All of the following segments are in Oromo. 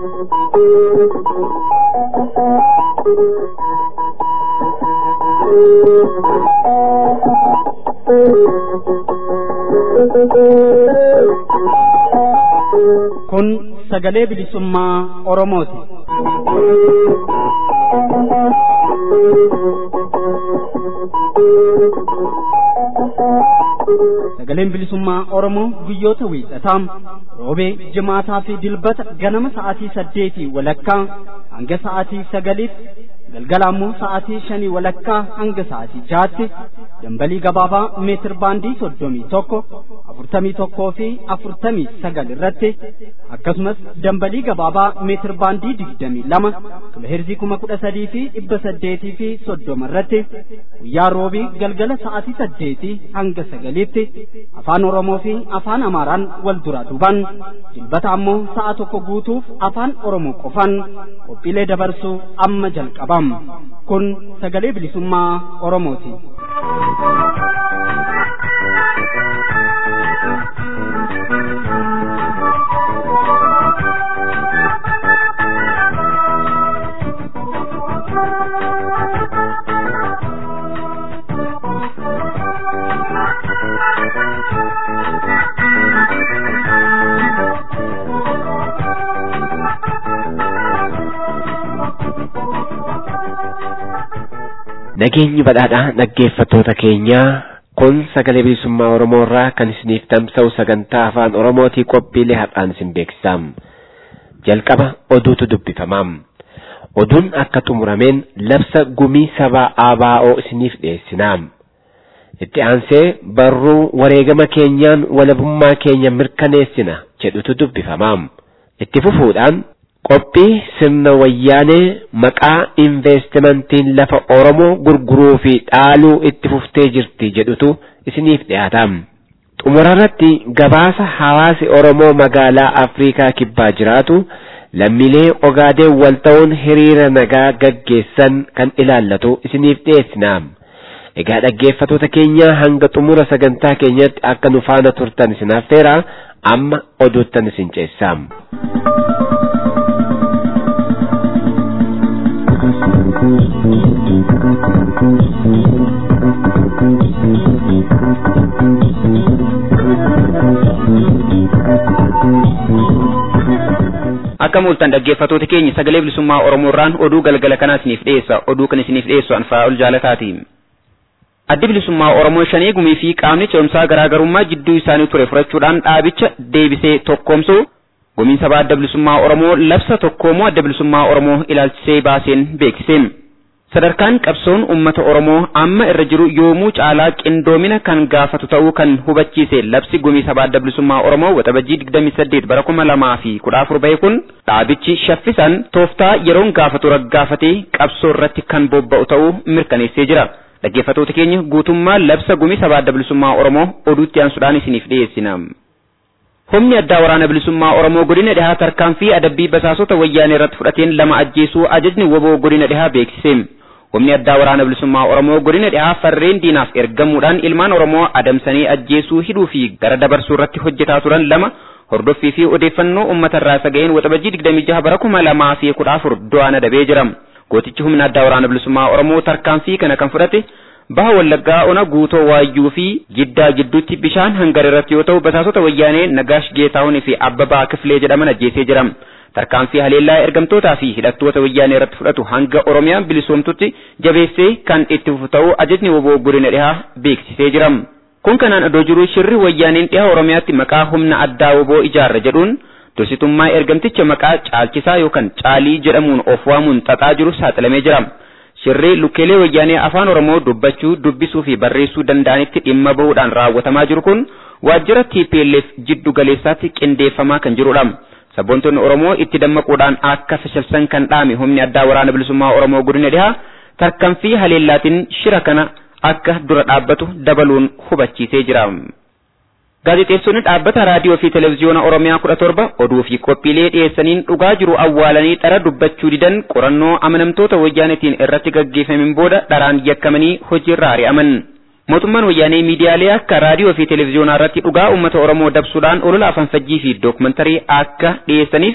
Kun sagalee bilisummaa Oromooti. Sagaleen bilisummaa Oromoo guyyoota wiixataa roobee jimaataa fi dilbata ganama sa'aatii saddeetii walakkaa hanga sa'aatii sagaliitti galgala ammoo sa'aatii shanii walakkaa hanga sa'aatii jaatti dambalii gabaabaa meetir baandii soddomii tokko afurtamii tokkoo fi afurtamii sagal irratti akkasumas dambalii gabaabaa meetir baandii digdamii lama kiloheerzii kuma kudha sadii fi dhibba saddeetii fi soddoma irratti guyyaa roobii galgala sa'aatii saddeetii hanga sagaliitti afaan oromoo fi afaan amaaraan wal duraa duuban dilbata ammoo sa'a tokko guutuuf afaan oromoo qofan qophiilee dabarsuu amma jalqabam kun sagalee bilisummaa oromooti. Nageenyi badhaadhaa dhaggeeffattoota keenyaa kun sagalee bilisummaa Oromoo irraa kan isiniif tamsa'u sagantaa afaan Oromootii qophiilee har'aan isin beeksisaam. Jalqaba oduutu dubbifamaam. Oduun akka xumurameen labsa gumii sabaa ABO isiniif dhiyeessinaam. Itti aansee barruu wareegama keenyaan walabummaa keenya mirkaneessina jedhutu dubbifamaam. Itti fufuudhaan qophii sirna wayyaanee maqaa investimentiin lafa Oromoo gurguruu fi dhaaluu itti fuftee jirti jedhutu isiniif dhiyaataam. Xumurarratti gabaasa hawaasi Oromoo magaalaa Afriikaa kibbaa jiraatu lammiilee ogaadeen wal ta'uun hiriira nagaa gaggeessan kan ilaallatu isiniif dhiyeessinaam. Egaa dhaggeeffatoota keenya hanga xumura sagantaa keenyatti akka nu faana turtan isin affeera amma oduuttan isin ceessaam. Akka mul'atan dhaggeeffatoota keenya sagalee bilisummaa Oromoo irraan oduu galgala kanaa isiniif dhiyeessa. Oduu kan isiniif dhiyeessu anfaa ol jaalataati. Addi bilisummaa Oromoo shanee gumii fi qaamni ce'umsaa garaagarummaa jidduu isaanii ture furachuudhaan dhaabicha deebisee tokkoomsu gumiin sabaa adda bilisummaa Oromoo labsa tokkoomuu adda bilisummaa Oromoo ilaalchisee baaseen beeksise. Sadarkaan qabsoon uummata Oromoo amma irra jiru yoomuu caalaa qindoomina kan gaafatu ta'uu kan hubachiise labsi gumii sabaa adda bilisummaa Oromoo waxabajjii 28 bara 2014 bahe kun dhaabichi shaffisaan tooftaa yeroon gaafatu raggaafatee qabsoo irratti kan bobba'u ta'uu mirkaneessee jira. Dhaggeeffatoota keenya guutummaa labsa gumii sabaa adda bilisummaa Oromoo oduutti aansuudhaan isiniif dhiyeessina. Humni addaa waraana bilisummaa Oromoo godina dhihaa tarkaanfii adabbii basaasota wayyaanee irratti fudhateen lama ajjeesuu ajajni woboo godina dhihaa beeksise. Humni addaa waraana bilisummaa Oromoo godina dhihaa farreen diinaaf ergamuudhaan ilmaan Oromoo adamsanii ajjeesuu hidhuu fi gara dabarsuu irratti hojjetaa turan lama hordoffii fi odeeffannoo uummata irraa saga'een waxabajjii 26 bara 2014 du'aan adabee jira. Gootichi humna addaa waraana bilisummaa Oromoo tarkaanfii kana kan fudhate baha wallaggaa ona guutoo waayyuu fi jiddaa gidduutti bishaan hangar irratti yoo ta'u basaasota wayyaanee Nagaash Geetaahunii fi Abbabaa Kifilee jedhaman ajjeesee jira. Tarkaanfii haleellaa ergamtootaa fi hidhattoota wayyaanee irratti fudhatu hanga Oromiyaan bilisoomtutti jabeessee kan itti fufu ta'uu ajajni woboo godina dhihaa beeksisee jira. Kun kanaan adoo jiru shirri wayyaaneen dhihaa Oromiyaatti maqaa humna addaa woboo ijaarra jedhuun dursitummaa ergamticha maqaa caalchisaa yookaan caalii jedhamuun of waamuun xaxaa jiru saaxilamee jira. Shirri lukkeelee wayyaanee afaan Oromoo dubbachuu, dubbisuu fi barreessuu danda'anitti dhimma bahuudhaan raawwatamaa jiru kun waajjira TPLF jiddu galeessaatti qindeeffamaa kan jirudha. Sabboontonni Oromoo itti dammaquudhaan akka fashilsan kan dhaame humni addaa waraana bilisummaa Oromoo godina dhihaa tarkaanfii haleellaatiin shira kana akka dura dhaabbatu dabaluun hubachiisee jira. Gaazexeessonni dhaabbata raadiyoo fi televezyiyoona Oromiyaa kudha torba oduu fi qophiilee dhiyeessaniin dhugaa jiru awwaalanii dhara dubbachuu didan qorannoo amanamtoota wayyaanetiin irratti gaggeeffameen booda dharaan yakkamanii hojiirra ari'aman. Mootummaan wayyaanee miidiyaalee akka raadiyoo fi televezyiyoonaa irratti dhugaa uummata Oromoo dabsuudhaan olola afanfajjii fi dookumantarii akka dhiyeessaniif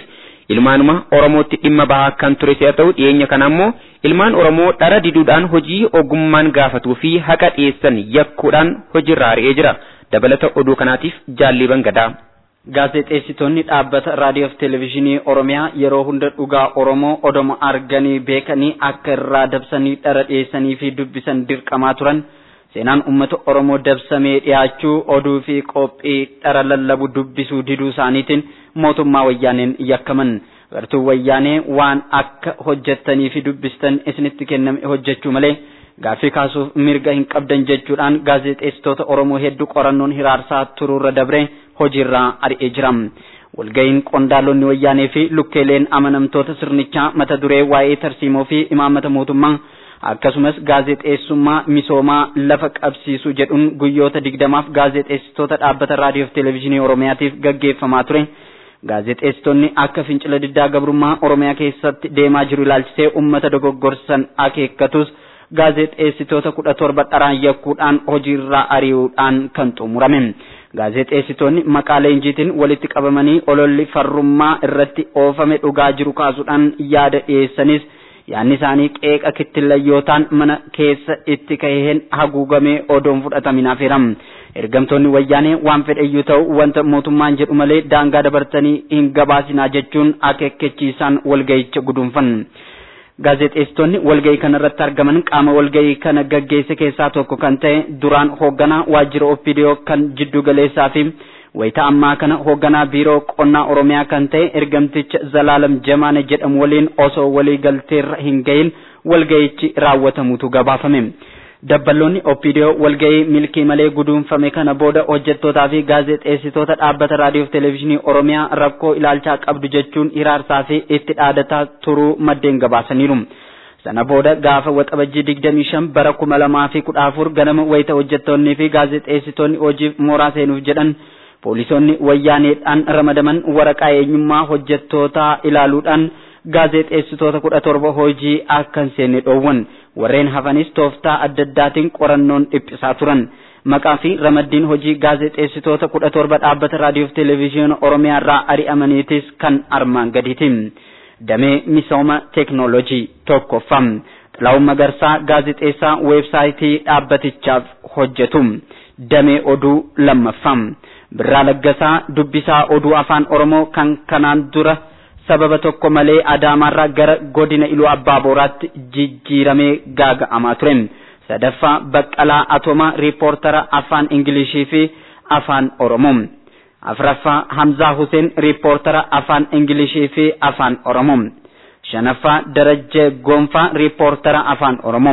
ilmaanuma Oromootti dhimma bahaa kan ture si'a ta'u dhiyeenya kana ammoo ilmaan Oromoo dhara diduudhaan hojii ogummaan gaafatuu fi haqa dhiyeessan yakkuudhaan hojiirraa ari'ee jira. Dabalata oduu kanaatiif jaalliban gadaa. Gaazexeessitoonni dhaabbata raadiyoo fi televezyiinii Oromiyaa yeroo hunda dhugaa Oromoo odoma arganii beekanii akka irraa dabsanii dhara dhiyeessanii fi dubbisan dirqamaa turan seenaan uummata Oromoo dabsamee dhiyaachuu oduu fi qophii dhara lallabu dubbisuu diduu isaaniitiin mootummaa wayyaaneen yakkaman. Gartuu wayyaanee waan akka hojjettanii fi dubbistan isinitti kenname hojjechuu malee gaaffii kaasuuf mirga hin qabdan jechuudhaan gaazexeessitoota Oromoo hedduu qorannoon hiraarsaa turuurra dabre hojiirraa ari'ee jira. Walga'iin qondaalonni wayyaanee fi lukkeeleen amanamtoota sirnichaa mata duree waa'ee tarsiimoo fi imaamata mootummaa akkasumas gaazexeessummaa misoomaa lafa qabsiisuu jedhuun guyyoota digdamaaf gaazexeessitoota dhaabbata raadiyoo fi televezyiinii Oromiyaatiif gaggeeffamaa ture. Gaazexeessitoonni akka fincila diddaa gabrummaa Oromiyaa keessatti deemaa jiru ilaalchisee uummata dogoggorsan akeekkatus gaazexeessitoota kudha torba dharaan yakkuudhaan hojiirraa ari'uudhaan kan xumurame. Gaazexeessitoonni maqaa leenjiitiin walitti qabamanii ololli farrummaa irratti oofame dhugaa jiru kaasuudhaan yaada dhiyeessanis yaanni isaanii qeeqa kittillayyootaan mana keessa itti kaheen haguugamee odoon fudhatamin hafeera. Ergamtoonni wayyaanee waan fedheyyuu ta'u wanta mootummaan jedhu malee daangaa dabartanii hin gabaasinaa jechuun akeekkachiisaan walga'icha guduunfan. Gaazexeessitoonni walga'ii kana irratti argaman qaama walga'ii kana gaggeesse keessaa tokko kan ta'e duraan hoogganaa waajjira OPDO kan jiddu galeessaa fi wayita ammaa kana hoogganaa biiroo qonnaa Oromiyaa kan ta'e ergamticha Zalaalam Jamaane jedhamu waliin osoo walii galteerra hin gahin walga'ichi raawwatamutu gabaafame. Dabballoonni OPDO walga'ii milkii malee guduunfame kana booda hojjettootaa fi gaazexeessitoota dhaabbata raadiyoo fi televezyiinii Oromiyaa rakkoo ilaalchaa qabdu jechuun hiraarsaa fi itti dhaadataa turuu maddeen gabaasaniiru. Sana booda gaafa waxabajjii digdamii shan bara kuma lamaa fi kudha afur ganama wayita hojjettoonnii fi gaazexeessitoonni hojiif mooraa seenuuf jedhan poolisoonni wayyaaneedhaan ramadaman waraqaa eenyummaa hojjettootaa ilaaluudhaan gaazexeessitoota kudha torba hojii akka hin seenne dhoowwan. warreen hafanis tooftaa adda addaatiin qorannoon dhiphisaa turan maqaa fi ramaddiin hojii gaazexeessitoota kudha torba dhaabbata raadiyoo fi televezyiina oromiyaa irraa ari'amaniitis kan armaan gadiiti damee misooma teeknoolojii tokkoffaa xilaa'uun magarsaa gaazexeessaa weebsaayitii dhaabbatichaaf hojjetu damee oduu lammaffaa birraa laggasaa dubbisaa oduu afaan oromoo kan kanaan dura sababa tokko malee adaamaarraa gara godina iluu abbaa booraatti jijjiiramee gaaga'amaa ture sadaffaa baqqalaa atomaa riippoortara afaan ingilishii fi afaan oromoo afraffaa hamzaa huseen riippoortara afaan ingilishii fi afaan oromoo shanaffaa darajjee gonfaa riippoortara afaan oromoo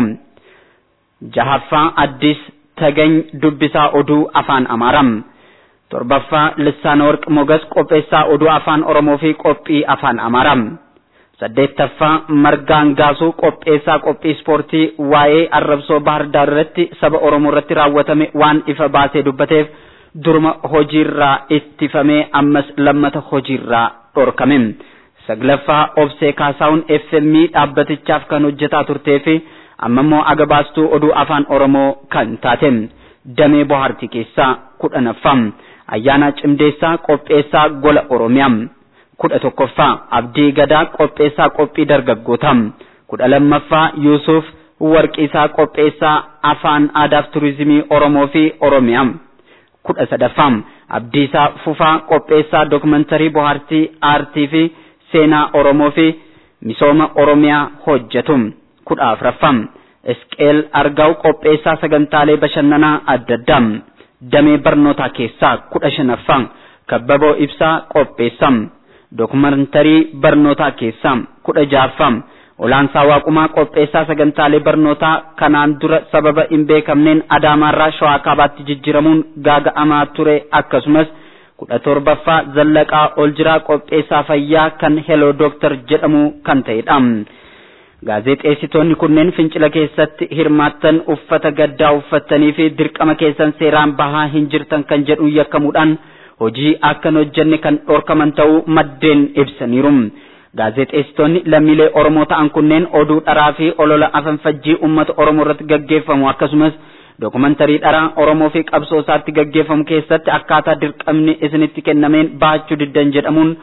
jahaffaa addis tagany dubbisaa oduu afaan amaaraa torbaffaa lissaana warq mogas qopheessaa oduu afaan oromoo fi qophii afaan amaaraa saddeettaffaa margaan gaasuu qopheessaa qophii ispoortii waa'ee arrabsoo bahar daar irratti saba oromoo irratti raawwatame waan ifa baasee dubbateef durma hojiirraa ittifamee ammas lammata hojiirraa dhorkame saglaffaa obsee kaasaawun fm dhaabbatichaaf kan hojjetaa turtee fi amma immoo agabaastuu oduu afaan oromoo kan taate damee bohaartii keessaa kudhanaffaa ayyaana cimdeessaa qopheessaa gola oromiyaa kudha tokkoffaa abdii gadaa qopheessaa qophii dargaggootaa kudha lammaffaa yuusuf warqiisaa qopheessaa afaan aadaaf turizimii oromoo fi oromiyaa kudha sadaffaa abdiisaa fufaa qopheessaa dookumantarii bohaartii aartii fi seenaa oromoo fi misooma oromiyaa hojjetu kudha afuraffaa isqeel argaa'u qopheessaa sagantaalee bashannanaa adda addaa damee barnootaa keessaa kudha shanaffaa kabbaboo ibsaa qopheessaa dookumantarii barnootaa keessaa kudha ja'affaa olaansaa waaqumaa qopheessaa sagantaalee barnootaa kanaan dura sababa hin beekamneen adaamaarraa shawaa kaabaatti jijjiramuun gaaga'amaa ture akkasumas kudha torbaffaa zallaqaa ol jiraa qopheessaa fayyaa kan heloo dooktar jedhamu kan ta'edha. Gaazexeessitoonni kunneen fincila keessatti hirmaattan uffata gaddaa uffattanii fi dirqama keessan seeraan bahaa hin jirtan kan jedhu yakkamuudhaan hojii akka hin hojjenne kan dhorkaman ta'uu maddeen ibsaniiru. Gaazexeessitoonni lammiilee Oromoo ta'an kunneen oduu dharaa fi olola afanfajjii uummata Oromoo irratti gaggeeffamu akkasumas dookumantarii dharaa Oromoo fi qabsoo isaatti gaggeeffamu keessatti akkaataa dirqamni isinitti kennameen bahachuu diddan jedhamuun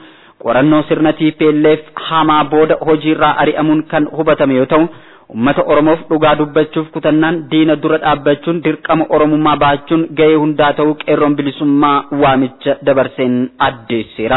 qorannoo sirna TPLF hamaa booda hojiirraa ari'amuun kan hubatame yoo ta'u ummata oromoof dhugaa dubbachuuf kutannaan diina dura dhaabbachuun dirqama oromummaa baachuun gahee hundaa ta'uu qeerroon bilisummaa waamicha dabarseen addeesseera.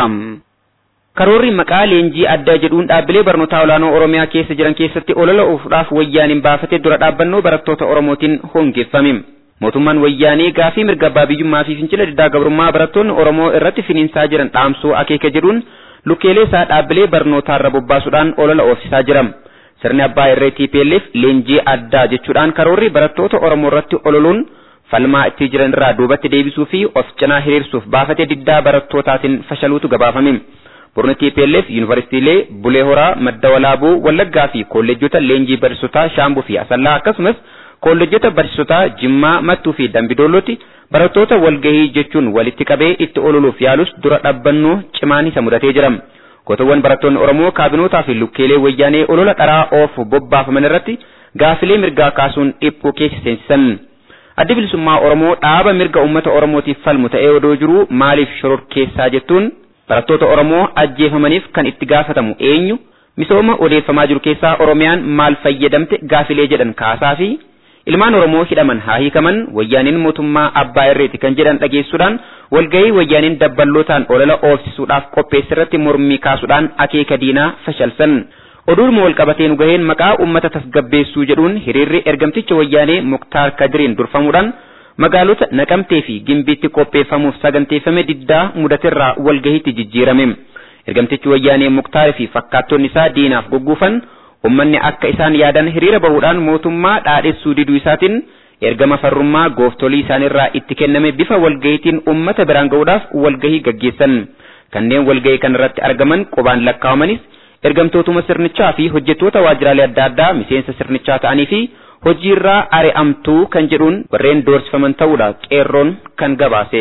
Karoorri maqaa leenjii addaa jedhuun dhaabbilee barnootaa olaanoo Oromiyaa keessa jiran keessatti olola oofuudhaaf wayyaaniin baafate dura dhaabbannoo barattoota Oromootiin hongeeffame. Mootummaan wayyaanee gaafii mirga abbaa biyyummaa fi fincila diddaa gabrummaa barattoonni Oromoo irratti finiinsaa jiran dhaamsuu akeeka jedhuun lukkeelee isaa dhaabbilee barnootaarra bobbaasuudhaan olola oofsisaa jira. Sirni abbaa irree TPLF leenjii addaa jechuudhaan karoorri barattoota Oromoo irratti ololuun falmaa itti jiran irraa duubatti deebisuu fi of cinaa hiriirsuuf baafate diddaa barattootatiin fashaluutu gabaafame. Murni TPLF yuunivarsiitiilee Bulee Horaa, Madda Walaabuu, Wallaggaa fi kolleejjota leenjii barsiisotaa Shaambuu fi Asallaa akkasumas kolleejjota barsiisotaa Jimmaa, Mattuu fi Dambidoolotti barattoota walgahii jechuun walitti qabee itti ololuuf yaalus dura dhaabbannoo cimaan isa mudatee jira. Gootawwan barattoonni Oromoo kaabinootaa fi lukkeelee wayyaanee olola dharaa oofu bobbaafaman irratti gaafilee mirgaa kaasuun dhiphuu keessa seensisan. Addi bilisummaa Oromoo dhaaba mirga uummata Oromootiif falmu ta'ee odoo jiruu maaliif shororkeessaa jettuun barattoota Oromoo ajjeefamaniif kan itti gaafatamu eenyu misooma odeeffamaa jiru keessaa Oromiyaan maal fayyadamte gaafilee jedhan kaasaa fi ilmaan Oromoo hidhaman haa hiikaman wayyaaniin mootummaa abbaa irreeti kan jedhan dhageessuudhaan walgahii wayyaaniin dabballootaan olola oofsisuudhaaf qopheesse irratti mormii kaasuudhaan akeeka diinaa fashalsan. Oduudhuma walqabatee nu gaheen maqaa uummata tasgabbeessuu jedhuun hiriirri ergamticha wayyaanee Muktaar Kadiriin durfamuudhaan magaalota naqamtee fi gimbiitti qopheeffamuuf saganteeffame diddaa mudaterraa walgahiitti jijjiirame. Ergamtichi wayyaanee Muktaarii fi fakkaattonni isaa diinaaf gogguufan ummanni akka isaan yaadan hiriira bahuudhaan mootummaa dhaadhessuu diduu isaatiin ergama farrummaa gooftolii isaanirraa itti kenname bifa walgahiitiin ummata biraan ga'uudhaaf walgahii gaggeessan. Kanneen walgahii kanarratti argaman qubaan lakkaa'amanis ergamtootuma sirnichaa fi hojjettoota waajjiraalee adda addaa miseensa sirnichaa ta'anii fi hojiirraa ari'amtuu kan jedhuun warreen doorsifaman ta'uudha qeerroon kan gabaase.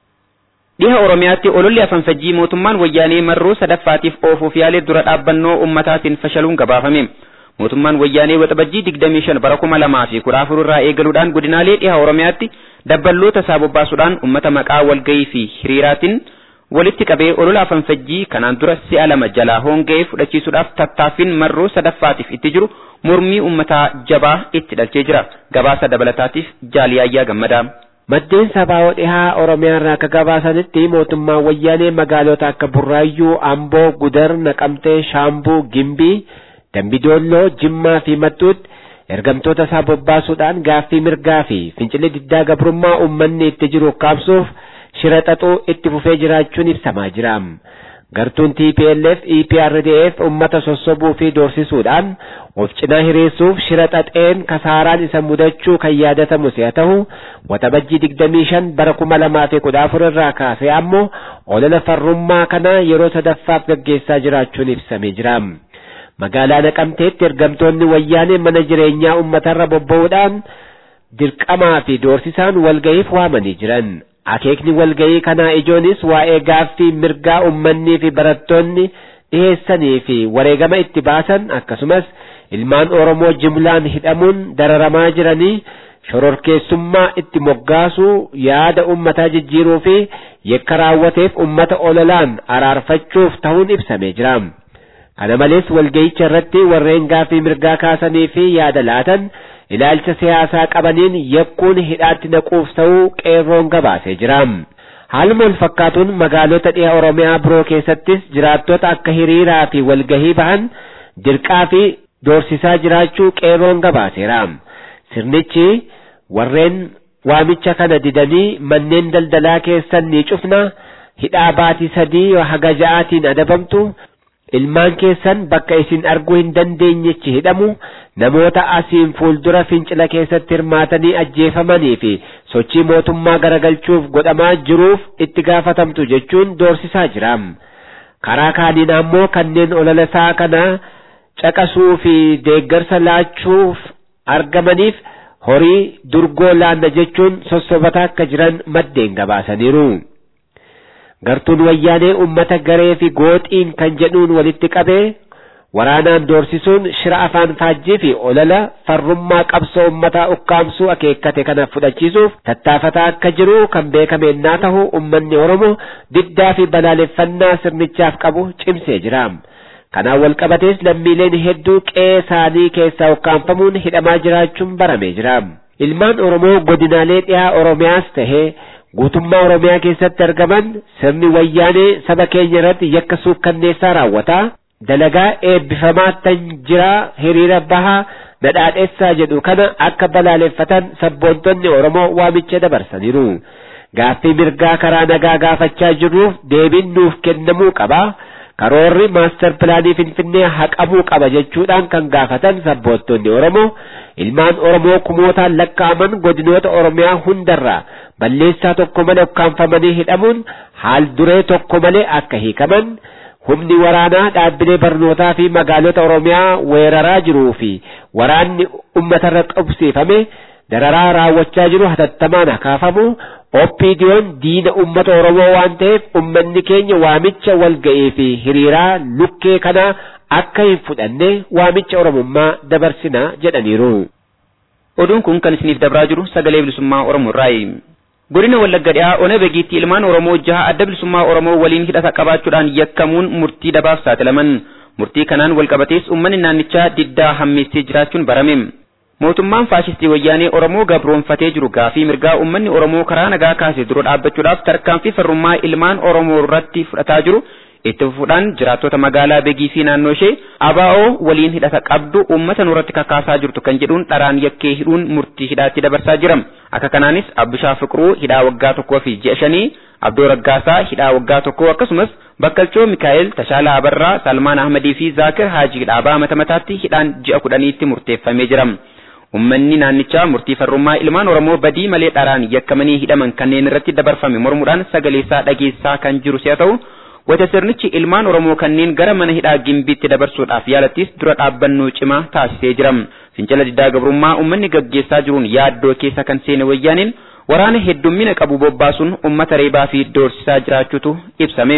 Dhiha Oromiyaatti ololli afanfajjii mootummaan wayyaanee marroo sadaffaatiif oofuuf yaalee dura dhaabbannoo ummataatiin fashaluun gabaafame. Mootummaan wayyaanee waxabajjii 25 bara 2014 irraa eegaluudhaan godinaalee dhiha Oromiyaatti dabballoota isaa bobbaasuudhaan ummata maqaa walgahii fi hiriiraatiin walitti qabee olola afanfajjii kanaan dura si'a lama jalaa honga'ee fudhachiisuudhaaf tattaaffiin marroo sadaffaatiif itti jiru mormii ummataa jabaa itti dhalchee jira. Gabaasa dabalataatiif jaaliyaayyaa gammadaa. Maddeen sabaa'oo dhihaa Oromiyaa irraa akka gabaasanitti mootummaan wayyaanee magaalota akka Burraayyuu, Amboo, Gudar, Naqamtee, Shaambuu, Gimbii, Dambidoolloo, Jimmaa fi Mattuutti ergamtoota isaa bobbaasuudhaan gaaffii mirgaa fi fincila diddaa gabrummaa uummanni itti jiru kaabsuuf shira xaxuu itti fufee jiraachuun ibsamaa jira. Gartuun TPLF EPRDF uummata sossobuu fi doorsisuudhaan of cinaa hiriirsuuf shira xaxeen kasaaraan isa mudachuu kan yaadatamu si'a ta'u waxabajjii 25 bara 2014 irraa kaasee ammoo olola farrummaa kana yeroo sadaffaaf gaggeessaa jiraachuun ibsamee jira. Magaalaa Naqamteetti ergamtoonni wayyaanee mana jireenyaa uummatarra bobba'uudhaan dirqamaa fi doorsisaan walga'iif waamanii jiran. Akeekni walga'ii kanaa ijoonis waa'ee gaaffii mirgaa ummannii fi barattoonni dhiheessanii fi wareegama itti baasan akkasumas ilmaan Oromoo jimlaan hidhamuun dararamaa jiranii shororkeessummaa itti moggaasuu yaada ummataa jijjiiruu fi yakka raawwateef ummata ololaan araarfachuuf ta'uun ibsamee jira. Kana malees walga'icha irratti warreen gaaffii mirgaa kaasanii fi yaada laatan ilaalcha siyaasaa qabaniin yakkuun hidhaatti naquuf ta'uu qeerroon gabaasee jira. Haaluma wal fakkaatuun magaalota dhiha Oromiyaa biroo keessattis jiraattota akka hiriiraa fi walgahii bahan dirqaa fi doorsisaa jiraachuu qeerroon gabaaseera. Sirnichi warreen waamicha kana didanii manneen daldalaa keessan ni cufna hidhaa baatii sadii haga ja'aatiin adabamtu ilmaan keessan bakka isin arguu hin dandeenyechi hidhamu namoota asiin fuuldura fincila keessatti hirmaatanii ajjeefamanii fi sochii mootummaa garagalchuuf godhamaa jiruuf itti gaafatamtu jechuun doorsisaa jira. Karaa kaaniin ammoo kanneen olola isaa kana caqasuu fi deeggarsa laachuuf argamaniif horii durgoo laanna jechuun sossobataa akka jiran maddeen gabaasaniiru. Gartuun wayyaanee ummata garee fi gooxiin kan jedhuun walitti qabee waraanaan doorsisuun shira afaan faajjii fi olola farrummaa qabsoo ummataa ukkaamsuu akeekkate kana fudhachiisuuf tattaafataa akka jiru kan beekame ennaa ta'u ummanni Oromoo diddaa fi balaaleffannaa sirnichaaf qabu cimsee jira. Kanaan wal qabatees lammiileen hedduu qe'ee isaanii keessaa ukkaanfamuun hidhamaa jiraachuun baramee jira. Ilmaan Oromoo godinaalee dhiyaa Oromiyaas tahee guutummaa Oromiyaa keessatti argaman sirni wayyaanee saba keenya irratti yakka suukkanneessaa raawwataa dalagaa eebbifamaa tan jiraa hiriira bahaa nadhaadheessaa jedhu kana akka balaaleffatan sabboontonni Oromoo waamicha dabarsaniiru. Gaaffii mirgaa karaa nagaa gaafachaa jirruuf deebiin nuuf kennamuu qaba. Karoorri maastar pilaanii Finfinnee haqamuu qaba jechuudhaan kan gaafatan sabboontonni Oromoo ilmaan Oromoo kumootaan lakkaa'aman godinoota Oromiyaa hundarraa balleessaa tokko malee ukkaanfamanii hidhamuun haal duree tokko malee akka hiikaman humni waraanaa dhaabbilee barnootaa fi magaalota Oromiyaa weeraraa jiruu fi waraanni uummatarra qabsiifame dararaa raawwachaa jiru hatattamaan hakaafamu oppiidiyoon diina uummata Oromoo waan ta'eef uummanni keenya waamicha walga'ii fi hiriiraa lukkee kanaa akka hin fudhanne waamicha Oromummaa dabarsinaa jedhaniiru. Oduun kun kan isiniif dabraa jiru sagalee bilisummaa Oromoo irraayi. Godina Wallagga dhiyaa Ona Begiitti ilmaan Oromoo jaha adda bilisummaa Oromoo waliin hidhata qabaachuudhaan yakkamuun murtii dabaaf saaxilaman. Murtii kanaan wal qabatees uummanni naannichaa diddaa hammeessee jiraachuun barame. Mootummaan faashistii wayyaanee Oromoo gabroonfatee jiru gaafii mirgaa uummanni Oromoo karaa nagaa kaasee dura dhaabbachuudhaaf tarkaanfii farrummaa ilmaan Oromoo irratti fudhataa jiru itti fufuudhaan jiraattota magaalaa Begii fi naannoo ishee ABO waliin hidhata qabdu uummata nurratti kakaasaa jirtu kan jedhuun dharaan yakkee hidhuun murtii hidhaatti dabarsaa jira. Akka kanaanis Abbishaa Fiqiruu hidhaa waggaa tokkoo fi ji'a shanii, Abdoo Raggaasaa hidhaa waggaa tokkoo akkasumas Bakkalchoo Mikaa'el, Tashaalaa Abarraa, Salmaan Ahmadii fi Zaakir Haajii dhaabaa mata mataatti hidhaan ji'a kudhaniitti murteeffamee jira. Uummanni naannichaa murtii farrummaa ilmaan Oromoo badii malee dharaan yakkamanii hidhaman kanneen irratti dabarfame mormuudhaan sagaleessaa dhageessaa kan jiru si'a ta'u, wata sirnichi ilmaan Oromoo kanneen gara mana hidhaa gimbiitti dabarsuudhaaf yaalattis dura dhaabbannoo cimaa taasisee jira. Fincila diddaa gabrummaa uummanni gaggeessaa jiruun yaaddoo keessa kan seene wayyaaniin waraana heddummina qabu bobbaasuun uummata reebaa fi doorsisaa jiraachuutu ibsame.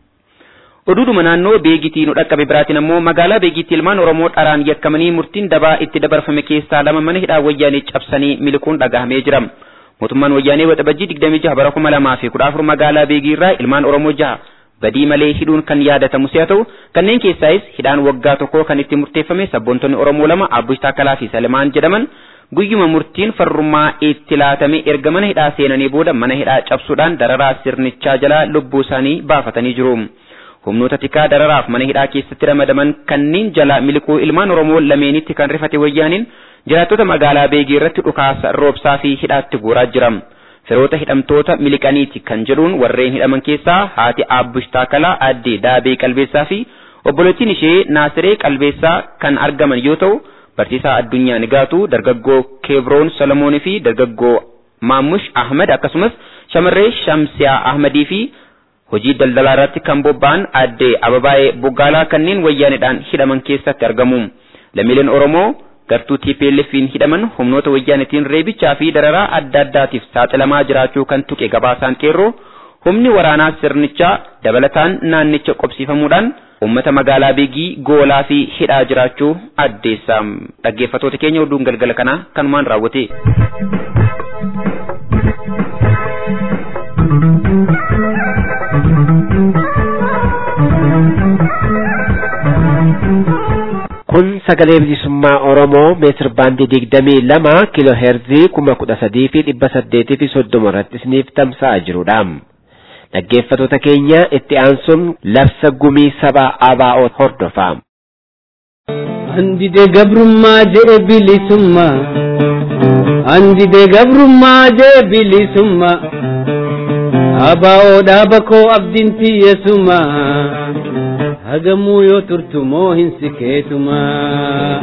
Oduudhuma naannoo beegitii nu dhaqqabe biraatiin ammoo magaalaa beegitti ilmaan Oromoo dharaan yakkamanii murtiin dabaa itti dabarfame keessaa lama mana hidhaa wayyaanee cabsanii miliquun dhagahamee jira. Mootummaan wayyaanee waxabajjii 26 bara 2014 magaalaa beegii irraa ilmaan Oromoo jaha badii malee hidhuun kan yaadatamu si'a ta'u kanneen keessaayis hidhaan waggaa tokkoo kan itti murteeffame sabboontonni Oromoo lama Abbush Taakkalaa fi Salimaan jedhaman guyyuma murtiin farrummaa itti laatame erga mana hidhaa seenanii booda mana hidhaa cabsuudhaan dararaa sirnichaa jalaa lubbuu isaanii baafatanii jiru. humnoota tikaa dararaaf mana hidhaa keessatti ramadaman kanneen jala miliquu ilmaan Oromoo lameenitti kan rifate wayyaaniin jiraattota magaalaa Beegii irratti dhukaasa roobsaa fi hidhaatti guuraa jira. Firoota hidhamtoota miliqaniiti kan jedhuun warreen hidhaman keessaa haati Aabbush Taakalaa addee Daabee Qalbeessaa fi obboleettiin ishee Naasiree Qalbeessaa kan argaman yoo ta'u barsiisaa addunyaa Nigaatuu dargaggoo Keebroon Solomoonii fi dargaggoo Maamush Ahmad akkasumas shamarree Shamsiyaa Ahmadii fi hojii daldalaa irratti kan bobba'an addee Ababaayee Buggaalaa kanneen wayyaanidhaan hidhaman keessatti argamu. Lammiileen Oromoo gartuu TPLF'n hidhaman humnoota wayyaanitiin reebichaa fi dararaa adda addaatiif saaxilamaa jiraachuu kan tuqe gabaasaan qeerroo humni waraanaa sirnichaa dabalataan naannicha qobsiifamuudhaan uummata magaalaa Beegii goolaa fi hidhaa jiraachuu addeessa. Dhaggeeffattoota keenya oduun galgala kanaa kanumaan raawwate. kun sagalee bilisummaa Oromoo meetir baandii digdamii lama kiiloo heerzii kuma kudha sadii fi dhibba saddeetii fi soddoma irratti isiniif tamsa'aa jirudha. Dhaggeeffattoota keenya itti aansuun labsa gumii saba ABO hordofa. Andide gabrummaa jee bilisummaa Andide gabrummaa jee bilisummaa ABO dhaaba koo abdiin tiyyesummaa hagamuu yoo turtu moo hin sikeetumaa.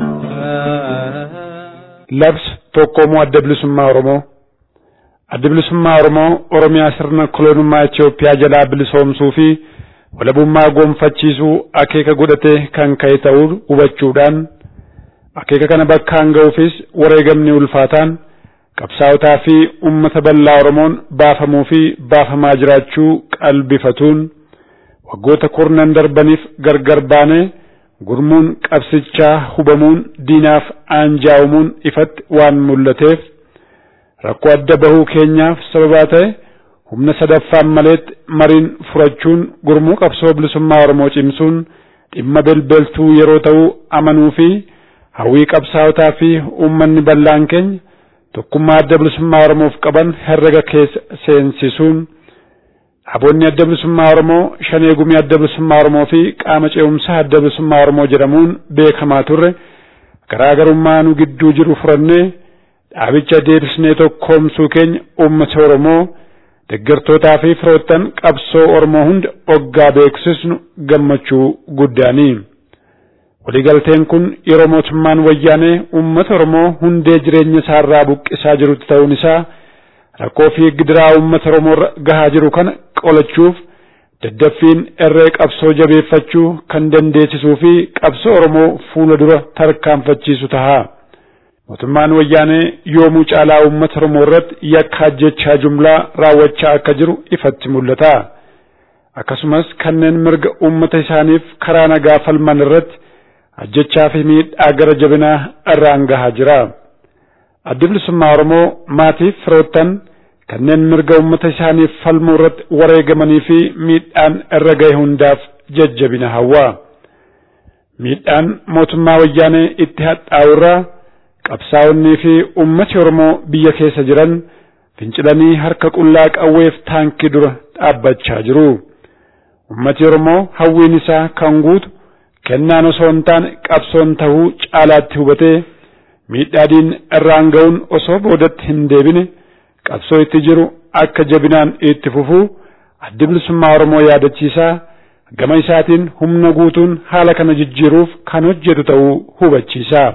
Labsa tokkoomoo adda bilisummaa Oromoo. Adda bilisummaa Oromoo Oromiyaa sirna koloonummaa Itoophiyaa jalaa bilisoomsuu fi walabummaa gonfachiisuu akeeka godhatee kan ka'e ta'uu hubachuudhaan akeeka kana bakkaan ga'uufis wareegamni ulfaataan qabsaa'otaa fi uummata bal'aa Oromoon baafamuu fi baafamaa jiraachuu qalbifatuun waggoota kurnan darbaniif gargar baanee gurmuun qabsichaa hubamuun diinaaf aanjaa'umuun ifatti waan mul'ateef rakkoo adda bahuu keenyaaf sababaa ta'e humna sadaffaan maleetti mariin furachuun gurmuu qabsoo bilisummaa Oromoo cimsuun dhimma belbeltuu yeroo ta'u amanuu fi hawwii qabsaawotaa fi uummanni bal'aan keenya tokkummaa adda bilisummaa Oromoof qaban herrega keessa seensisuun Aboonni adda bilisummaa Oromoo shanee gumii adda bilisummaa Oromoo fi qaama ce'umsaa adda bilisummaa Oromoo jedhamuun beekamaa turre garaagarummaa nu gidduu jiru furannee dhaabicha deebisnee tokkoomsuu keenya uummata Oromoo deeggartootaa fi firoottan qabsoo Oromoo hunda oggaa beeksisnu gammachuu guddaanii. Waliigalteen kun yeroo mootummaan wayyaanee uummata Oromoo hundee jireenya isaarraa buqqisaa jirutti ta'uun isaa rakkoo fi gidiraa uummata Oromoo gahaa jiru kana qolachuuf daddaffiin irree qabsoo jabeeffachuu kan dandeessisuu fi qabsoo Oromoo fuula dura tarkaanfachiisu taha. Mootummaan wayyaanee yoomuu caalaa uummata Oromoo irratti yakka ajjechaa jumlaa raawwachaa akka jiru ifatti mul'ata. Akkasumas kanneen mirga uummata isaaniif karaa nagaa falman irratti ajjechaa fi miidhaa gara jabinaa irraan gahaa jira. Addi bilisummaa Oromoo maatiif firoottan kanneen mirga uummata isaaniif falmuu irratti wareegamanii fi miidhaan irra gahe hundaaf jajjabina hawwa. Miidhaan mootummaa wayyaanee itti hadhaa'urraa qabsaa'onnii fi uummati Oromoo biyya keessa jiran fincilanii harka qullaa qawweef taankii dura dhaabbachaa jiru. Uummati Oromoo hawwiin isaa kan guutu kennaan osoo hin taane qabsoon tahuu caalaatti hubatee miidhaadiin irraan ga'uun osoo boodatti hin deebine qabsoo itti jiru akka jabinaan itti fufuu addi bilisummaa Oromoo yaadachiisaa gama isaatiin humna guutuun haala kana jijjiiruuf kan hojjetu ta'uu hubachiisa.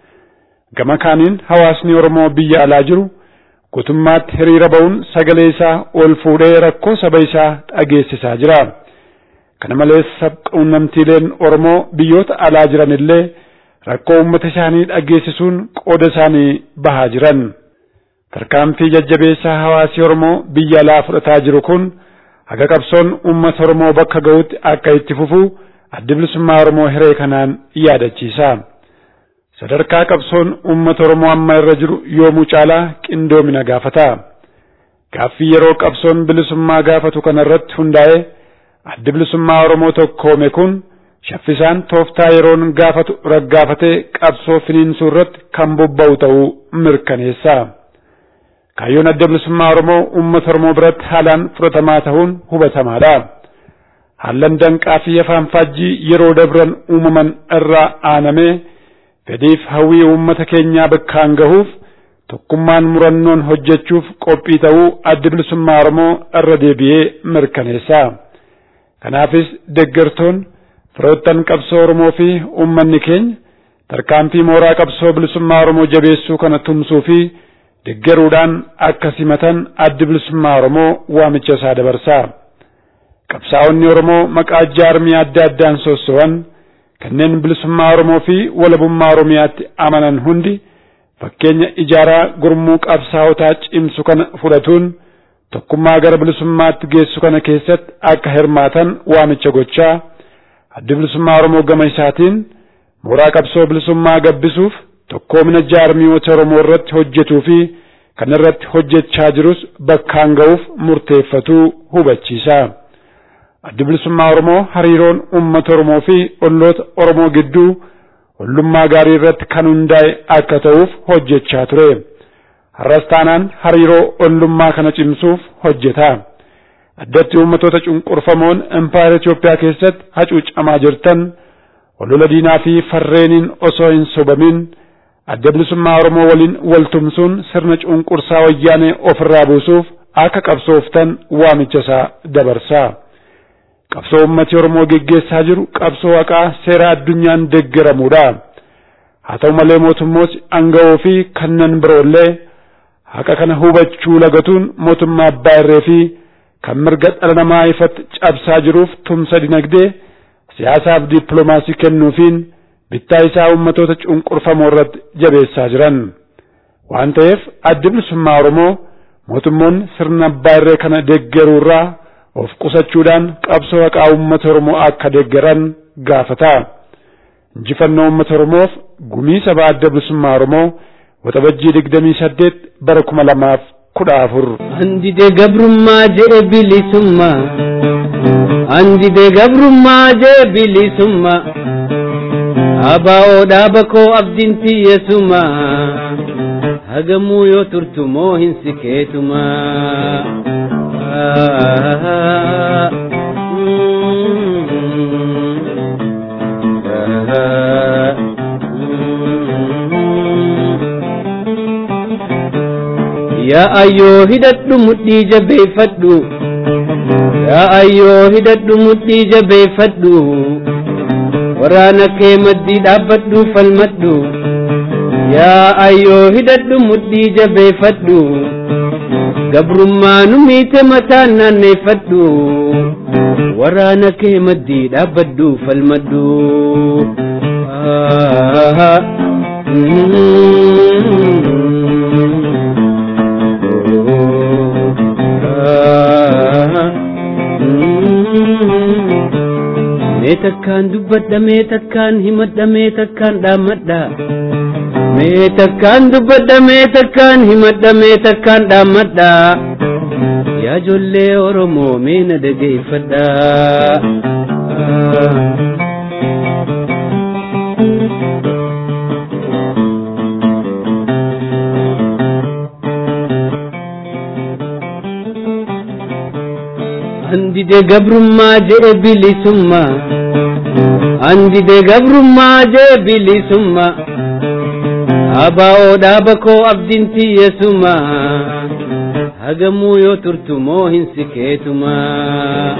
Gama kaaniin hawaasni Oromoo biyya alaa jiru guutummaatti hiriira ba'uun sagalee isaa ol fuudhee rakkoo saba isaa dhageessisaa jira. Kana malees sabquunnamtiileen Oromoo biyyoota alaa jiran illee rakkoo uummata isaanii dhageessisuun qooda isaanii bahaa jiran. Tarkaanfii jajjabeessaa hawaasii Oromoo biyya alaa fudhataa jiru kun haga qabsoon uummata Oromoo bakka ga'utti akka itti fufu addi bilisummaa Oromoo hiree kanaan yaadachiisa. Sadarkaa qabsoon uummata Oromoo amma irra jiru yoomuu caalaa qindoomina gaafata. Gaaffii yeroo qabsoon bilisummaa gaafatu kanarratti hundaa'ee addi bilisummaa Oromoo tokkoome kun shaffisaan tooftaa yeroon gaafatu raggaafatee qabsoo finiinsuu irratti kan bobba'u ta'uu mirkaneessa. Kaayyoon adda bilisummaa Oromoo uummata Oromoo biratti haalaan fudhatamaa ta'uun hubatamaadha. Haallan danqaa fi afaan faajjii yeroo dabran uumaman irraa aanamee fedhiif hawwii uummata keenyaa bakkaan gahuuf tokkummaan murannoon hojjechuuf qophii ta'uu addi bilisummaa Oromoo irra deebi'ee mirkaneessa. Kanaafis deeggartoon firoottan qabsoo Oromoo fi uummanni keenya tarkaanfii mooraa qabsoo bilisummaa Oromoo jabeessuu kana tumsuu fi deeggaruudhaan akka simatan addi bilisummaa Oromoo waamicha isaa dabarsa. Qabsaa'onni Oromoo maqaa jaarmii adda addaan sosso'an kanneen bilisummaa Oromoo fi walabummaa Oromiyaatti amanan hundi fakkeenya ijaaraa gurmuu qabsaa'otaa cimsu kana fudhatuun tokkummaa gara bilisummaatti geessu kana keessatti akka hirmaatan waamicha gochaa addi bilisummaa Oromoo gama isaatiin mooraa qabsoo bilisummaa gabbisuuf tokkoomina jaarmiyoota Oromoo irratti hojjetuu fi kan irratti hojjechaa jirus bakkaan ga'uuf murteeffatuu hubachiisa. Addi bilisummaa Oromoo hariiroon uummata Oromoo fi olloota Oromoo gidduu ollummaa gaarii irratti kan hundaa'e akka ta'uuf hojjechaa ture. Har'as taanaan hariiroo ollummaa kana cimsuuf hojjeta. Addatti uummatoota cunqurfamoon impaayera Itoophiyaa keessatti hacuucamaa jirtan olola diinaa fi farreeniin osoo hin sobamin adda bilisummaa Oromoo waliin wal tumsuun sirna cunqursaa wayyaanee ofirraa buusuuf akka qabsooftan waamicha isaa dabarsa. Qabsoo uummati Oromoo geggeessaa jiru qabsoo haqaa seera addunyaan deeggaramuudha. Haa ta'u malee mootummoota aanga'oo fi kanneen biroollee haqa kana hubachuu lagatuun mootummaa abbaa irree fi kan mirga dhala namaa ifatti cabsaa jiruuf tumsa dinagdee siyaasaaf dippiloomaasii kennuufiin bittaa isaa uummatoota cunqurfamoo irratti jabeessaa jiran. Waan ta'eef addi bilisummaa Oromoo mootummoonni sirna abbaa irree kana deeggaruurraa of qusachuudhaan qabsoo haqaa uummata Oromoo akka deeggaran gaafata. injifannoo uummata Oromoof gumii sabaa adda bilisummaa Oromoo waxabajjii digdamii saddeet bara kuma lamaaf kudha afur. Andide gabrummaa jee bilisummaa Andide gabrummaa jee bilisummaa Abaa'oo dhaaba koo abdiin tiyyeessumaa hagamuu yoo turtu moo hin sikeetumaa. yaa ayyoo hidhadhu mudhii jabeeffadhu yaa ayyoo hidhadhu mudhii jabeeffadhu waraana kee maddii dhaabbadhu falmadhu yaa ayyoo hidhadhu mudhii jabeeffadhu gabrummaa nu miite mataan naanneeffadhu waraana kee maddii dhaabbadhu falmadhu mee takkaan dubbadha mee takkaan himadha mee takkaan dhaammadha mee takkaan dubbadha mee takkaan himadha mee takkaan dhaammadha yaa ijoollee oromoo mee na dhageeffadha andide gabrummaa jee bilisummaa andide gabrummaa jee bilisummaa abaa'oo dhaaba koo abdiin tiyyeessumaa hagamuu yoo turtu moo hin sikeetumaa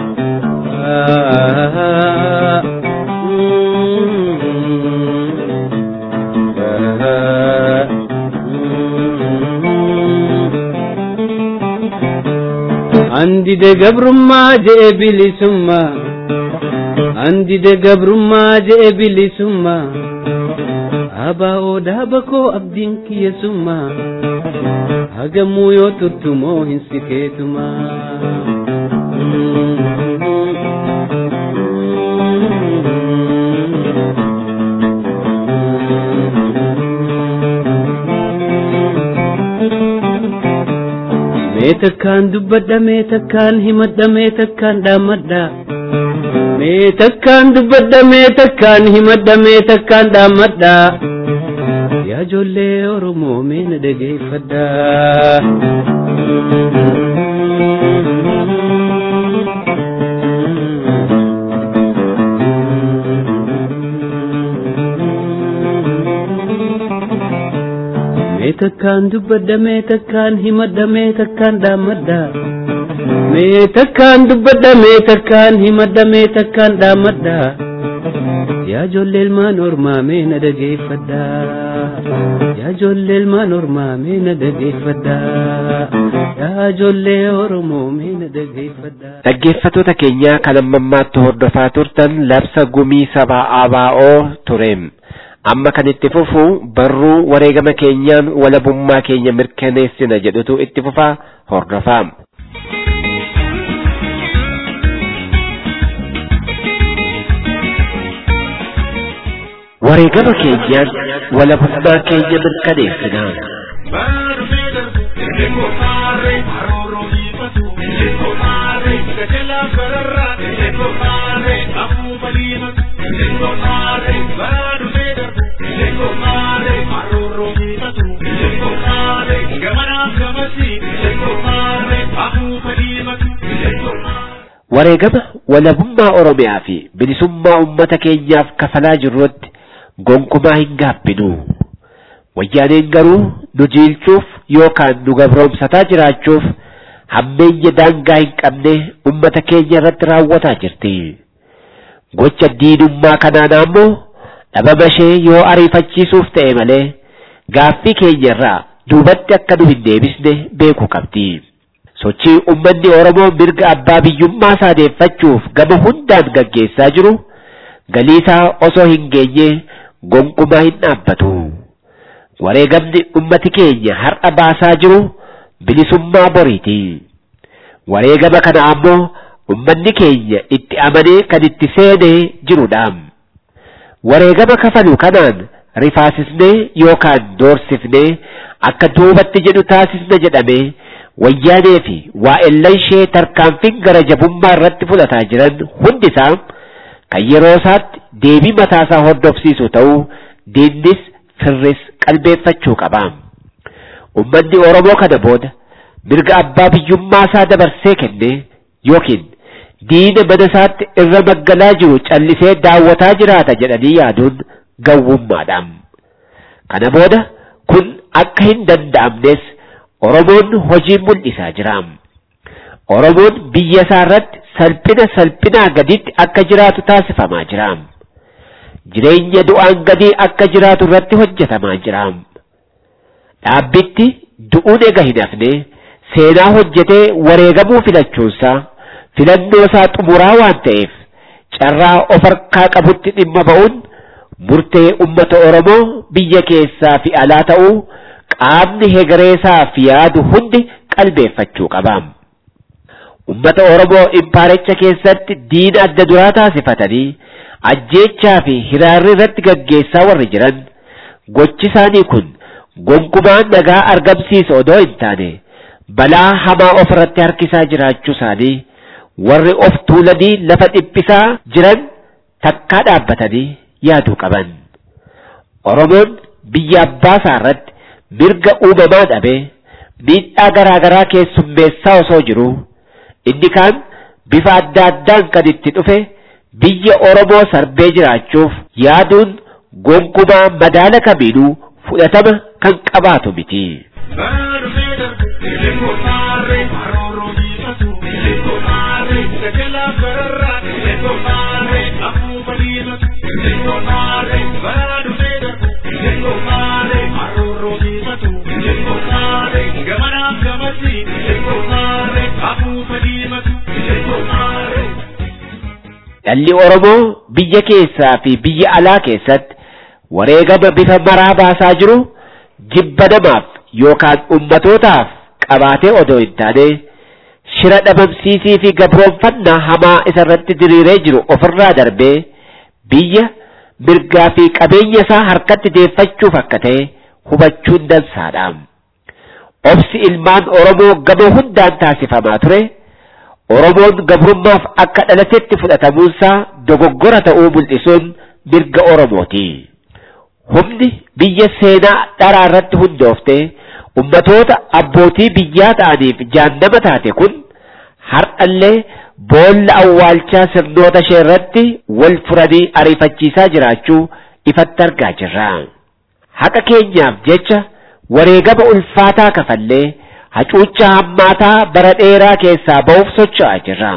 andide gabrummaa jee bilisummaa andide gabrummaa jee bilisummaa abaa'oo dhaaba koo abdiin kiyyeessummaa hagamuu yoo turtu moo hin sikeetumaa mee takkaan dubbadha mee takkaan himadha mee takkaan dhaammadha mee takkaan dubbadha mee takkaan himadha mee takkaan dhaammadha yaa ijoollee oromoo mee na dhageeffadha mee takkaan dubbadha mee takkaan himadha mee takkaan dhaammadha mee takkaan dubbadha mee takkaan himadha mee takkaan dhaammadha yaa ijoollee ilmaan ormaa mee na dhageeffadha yaa ijoollee ilmaan ormaa mee na dhageeffadha yaa ijoollee oromoo mee na dhageeffadha. Dhaggeeffattoota keenya kan ammammaatti hordofaa turtan labsa gumii sabaa ABO tureem. amma kan itti fufu barruu wareegama keenyaan walabummaa keenya mirkaneessina jedhutu itti fufaa hordofaa. wareegama keenyaan walabummaa keenya mirkaneessina. wareegama walabummaa oromiyaa fi bilisummaa ummata keenyaaf kafalaa jirrutti gonkumaa hin gaabbinu wayyaaneen garuu nu jiilchuuf yookaan nu gabroomsataa jiraachuuf hammeenya daangaa hin qabne ummata keenya irratti raawwataa jirti gocha diinummaa kanaan ammoo dhabama ishee yoo ariifachiisuuf ta'e malee gaaffii keenya irraa duubatti akka nu hin deebisne beekuu qabdi. sochii ummanni Oromoo mirga abbaa biyyummaa isaa deeffachuuf gama hundaan gaggeessaa jiru galiisaa osoo hin geenye gonkumaa hin dhaabbatu. Wareegamni ummati keenya har'a baasaa jiru bilisummaa boriiti. Wareegama kana ammoo ummanni keenya itti amanee kan itti seenee jirudha. wareegama kafalu kanaan rifaasisnee yookaan doorsifnee akka duubatti jedhu taasisna jedhamee wayyaanee fi waa'ellan ishee tarkaanfiin gara jabummaa irratti fudhataa jiran hundi isaa kan yeroo isaatti deebii mataasaa hordofsiisu ta'uu diinnis firris qalbeeffachuu qaba. Ummanni Oromoo kana booda mirga abbaa biyyummaa isaa dabarsee kenne yookiin diina mana isaatti irra maggalaa jiru callisee daawwataa jiraata jedhanii yaaduun gawwummaadha. Kana booda kun akka hin danda'amnes Oromoon hojii mul'isaa jira. Oromoon biyya isaa irratti salphina salphinaa gaditti akka jiraatu taasifamaa jira. Jireenya du'aan gadii akka jiraatu irratti hojjetamaa jira. Dhaabbitti du'uun ega hin hafne seenaa hojjetee wareegamuu filachuunsaa filannoo isaa xumuraa waan ta'eef carraa of harkaa qabutti dhimma ba'uun murtee ummata Oromoo biyya keessaa fi alaa ta'uu qaamni hegareesaa fi yaadu hundi qalbeeffachuu qaba. Ummata Oromoo impaaricha keessatti diina adda duraa taasifatanii ajjeechaa fi hiraarri irratti gaggeessaa warri jiran gochi isaanii kun gonkumaan nagaa argamsiisa odoo hin taane balaa hamaa of irratti harkisaa jiraachuu isaanii warri of tuulanii lafa dhiphisaa jiran takkaa dhaabbatanii yaaduu qaban. Oromoon biyya abbaa isaa irratti mirga uumamaa dhabee miidhaa garaa garaa keessummeessaa osoo jiru inni kaan bifa adda addaan kan itti dhufe biyya Oromoo sarbee jiraachuuf yaaduun gonkumaa madaala kamiinuu fudhatama kan qabaatu miti. Dhalli Oromoo biyya keessaa fi biyya alaa keessatti wareegama bifa maraa baasaa jiru jibba namaaf yookaan ummatootaaf qabaatee odoo hin taane shira dhabamsiisii fi gabroonfannaa hamaa isa irratti diriiree jiru ofirraa darbee biyya mirgaa fi qabeenya isaa harkatti deeffachuuf akka ta'e hubachuun dansaadha. Obsi ilmaan Oromoo gama hundaan taasifamaa ture. Oromoon gabrummaaf akka dhalatetti fudhatamuunsaa dogoggora ta'uu mul'isuun mirga Oromooti. Humni biyya seenaa dharaa irratti hundoofte ummatoota abbootii biyyaa ta'aniif jaannama taate kun har'allee boolla awwaalchaa sirnoota ishee irratti wal furanii ariifachiisaa jiraachuu ifatti argaa jirra. Haqa keenyaaf jecha wareegama ulfaataa kafallee hacuuccaa hammaataa bara dheeraa keessaa ba'uuf socho'aa jirra.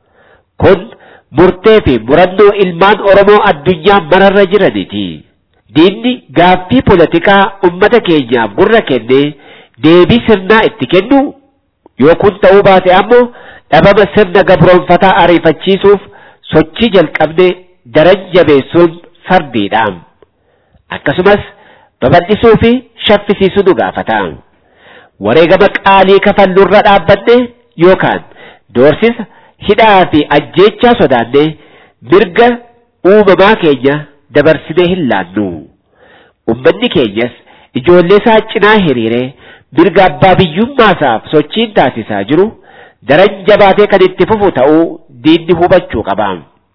Kun murtee fi murannoo ilmaan Oromoo addunyaa mararra jiraniiti. Diinni gaaffii poolitikaa ummata keenyaaf gurra kennee deebii sirnaa itti kennu yoo kun ta'uu baate ammoo dhabama sirna gabroonfataa ariifachiisuuf sochii jalqabne daran jabeessuun fardiidha. Akkasumas babal'isuu fi shaffisiisuu nu gaafata. wareegama qaalii kafallurra dhaabbanne yookaan doorsisa hidhaa fi ajjeechaa sodaanne mirga uumamaa keenya dabarsinee hin laannu. Ummanni keenyas ijoollee isaa cinaa hiriiree mirga abbaa biyyummaasaaf sochiin taasisaa jiru daran jabaatee kan itti fufu ta'uu diinni hubachuu qaba.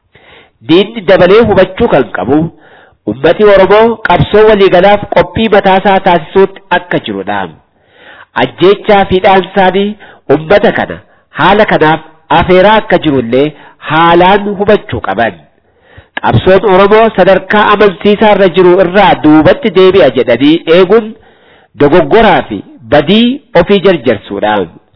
Diinni dabalee hubachuu kan qabu ummati Oromoo qabsoo waliigalaaf qophii mataasaa taasisuutti akka jirudha. ajjeechaa fi dhaansaanii ummata kana haala kanaaf afeeraa akka jirullee haalaan hubachuu qaban. Qabsoon Oromoo sadarkaa amansiisaa irra jiru irraa duubatti deebi'a jedhanii eeguun dogoggoraa fi badii ofii jarjarsuudha.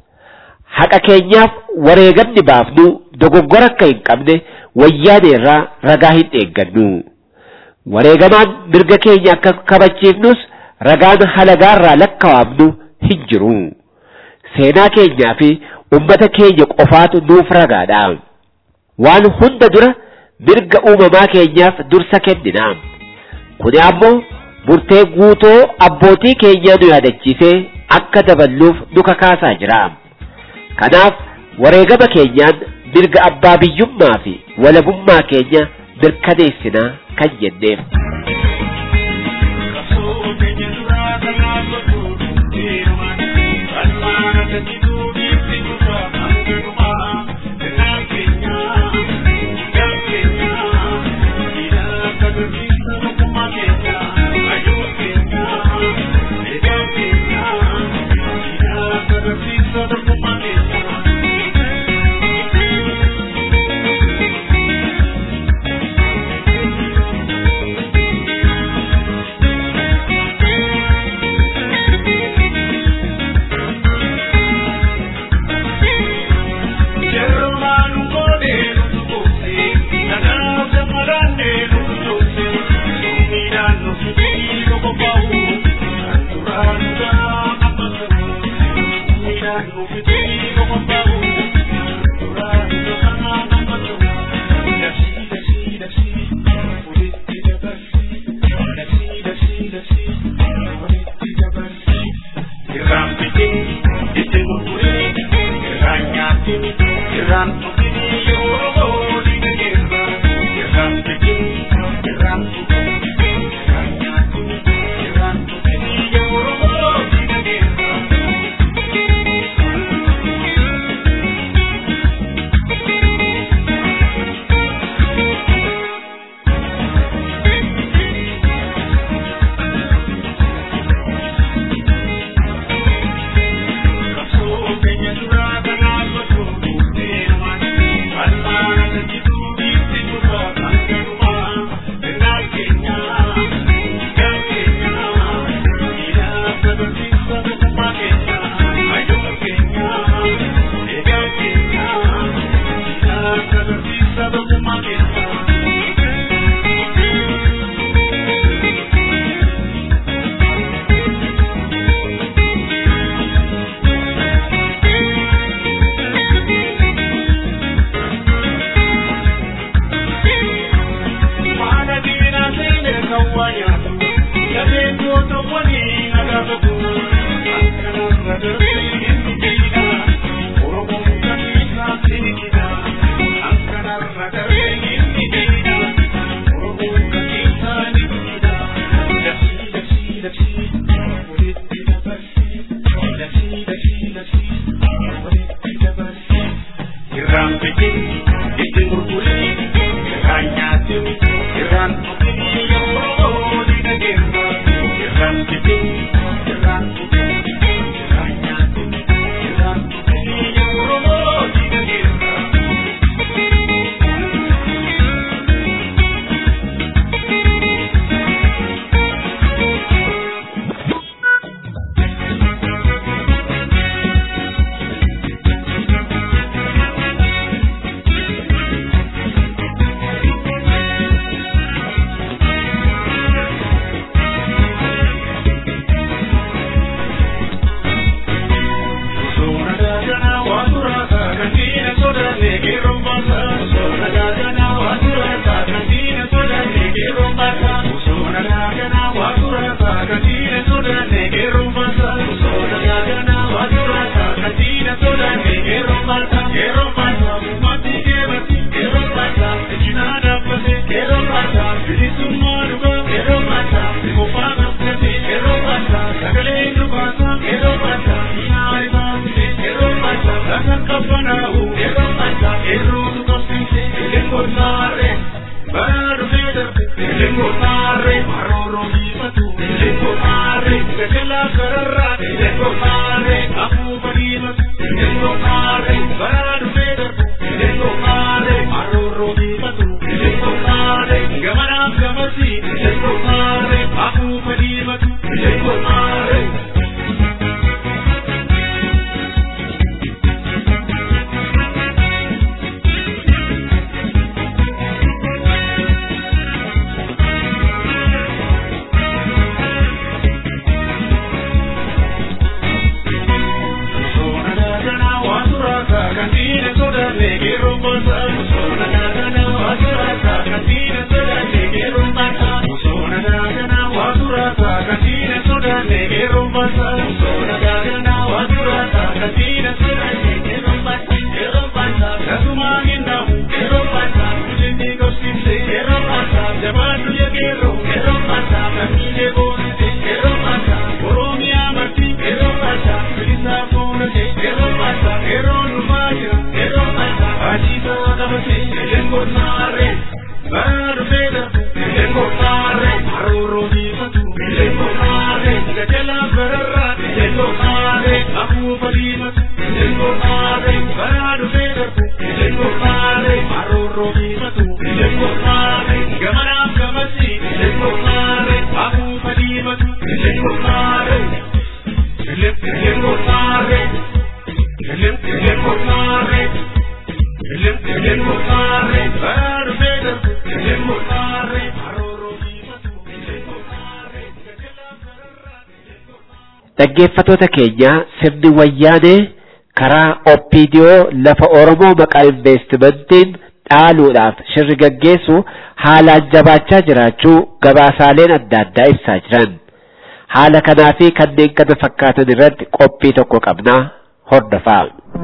Haqa keenyaaf wareegamni baafnu dogoggora akka hin qabne wayyaane irraa ragaa hin eeggannu. Wareegamaan mirga keenya akka kabachiifnus ragaan halagaarraa lakkaa'amnu hin jiru. Seenaa keenyaa fi ummata keenya qofaatu nuuf ragaadha. Waan hunda dura mirga uumamaa keenyaaf dursa kennina. Kuni ammoo murtee guutoo abbootii keenyaa nu yaadachiisee akka daballuuf nu kakaasaa jira. Kanaaf wareegama keenyaan mirga abbaa biyyummaa fi walabummaa keenya mirkaneessinaa kan jenneef. Dhaggeeffattoota keenya sirni wayyaanee karaa oppiidiyoo lafa Oromoo maqaa investimentiin dhaaluudhaaf shirri gaggeessu haalaan jabaachaa jiraachuu gabaasaaleen adda addaa ibsaa jiran. Haala kanaa fi kanneen kana fakkaatan irratti qophii tokko qabnaa hordofaa.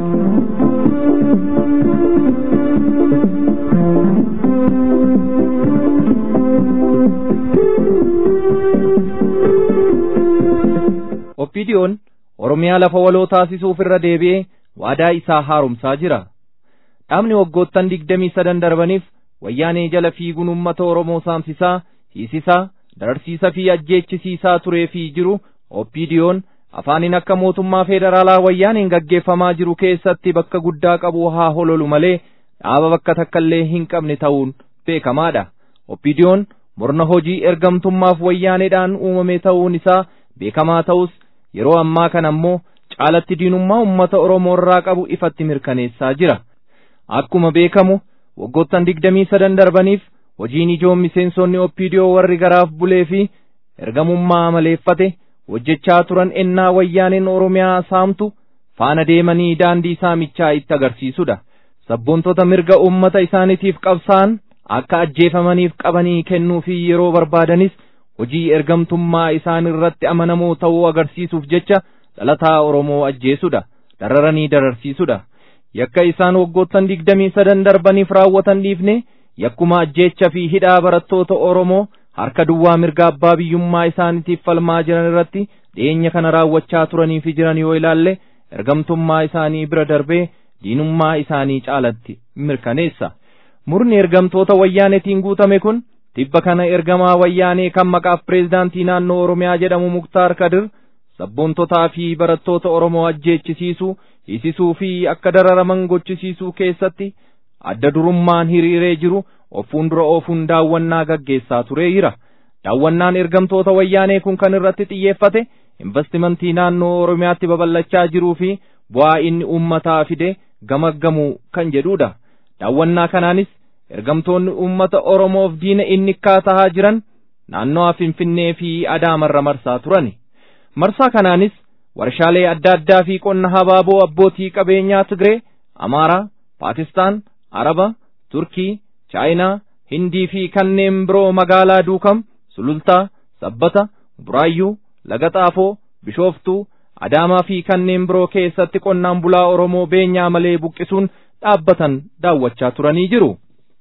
Oppiidiyoon Oromiyaa lafa waloo taasisuuf irra deebi'ee waadaa isaa haaromsaa jira. Dhaabni waggoottan digdamii sadan darbaniif wayyaanee jala fiiguun uummata Oromoo saamsisaa, hiisisaa, dararsiisaa fi ajjeechisiisaa turee fi jiru Oppiidiyoon afaaniin akka mootummaa federaalaa wayyaaneen gaggeeffamaa jiru keessatti bakka guddaa qabu haa hololu malee dhaaba bakka takkaallee hin qabne ta'uun beekamaadha. Oppiidiyoon murna hojii ergamtummaaf wayyaaneedhaan uumame ta'uun isaa beekamaa ta'us yeroo ammaa kana ammoo caalatti diinummaa uummata Oromoo irraa qabu ifatti mirkaneessaa jira. Akkuma beekamu waggoottan digdamii sadan darbaniif hojiin ijoon miseensonni Oppiidiyoo warri garaaf bulee fi ergamummaa maleeffate hojjechaa turan ennaa wayyaaneen Oromiyaa saamtu faana deemanii daandii saamichaa itti agarsiisudha. Sabboontota mirga uummata isaaniitiif qabsaan akka ajjeefamaniif qabanii kennuu fi yeroo barbaadanis hojii ergamtummaa isaan irratti amanamoo ta'uu agarsiisuuf jecha dhalataa Oromoo ajjeesudha. Dararanii dararsiisudha. Yakka isaan waggoottan digdamii sadan darbaniif raawwatan dhiifne yakkuma ajjeecha fi hidhaa barattoota Oromoo harka duwwaa mirga abbaa biyyummaa isaaniitiif falmaa jiran irratti dhiyeenya kana raawwachaa turanii fi jiran yoo ilaalle ergamtummaa isaanii bira darbee diinummaa isaanii caalatti mirkaneessa. Murni ergamtoota wayyaanetiin guutame kun tibba kana ergamaa wayyaanee kan maqaaf pireezidaantii naannoo Oromiyaa jedhamu Muktaar Kadir sabboontotaa fi barattoota Oromoo ajjeechisiisuu, hiisisuu fi akka dararaman gochisiisuu keessatti adda durummaan hiriiree jiru of fuuldura oofuun daawwannaa gaggeessaa turee jira. Daawwannaan ergamtoota wayyaanee kun kan irratti xiyyeeffate investimentii naannoo Oromiyaatti babal'achaa jiruu fi bu'aa inni uummataa fide gamaggamuu kan jedhudha. Daawwannaa kanaanis ergamtoonni uummata Oromoof diina inni tahaa jiran naannoo Finfinnee fi Adaamarra marsaa turani. Marsaa kanaanis warshaalee adda addaa fi qonna habaaboo abbootii qabeenyaa Tigree, Amaaraa, Paakistaan, Araba, Turkii, Chaayinaa, Hindii fi kanneen biroo magaalaa Duukam, Sulultaa, Sabbata, Buraayyuu, Laga Xaafoo, Bishooftuu, Adaamaa fi kanneen biroo keessatti qonnaan bulaa Oromoo beenyaa malee buqqisuun dhaabbatan daawwachaa turanii jiru.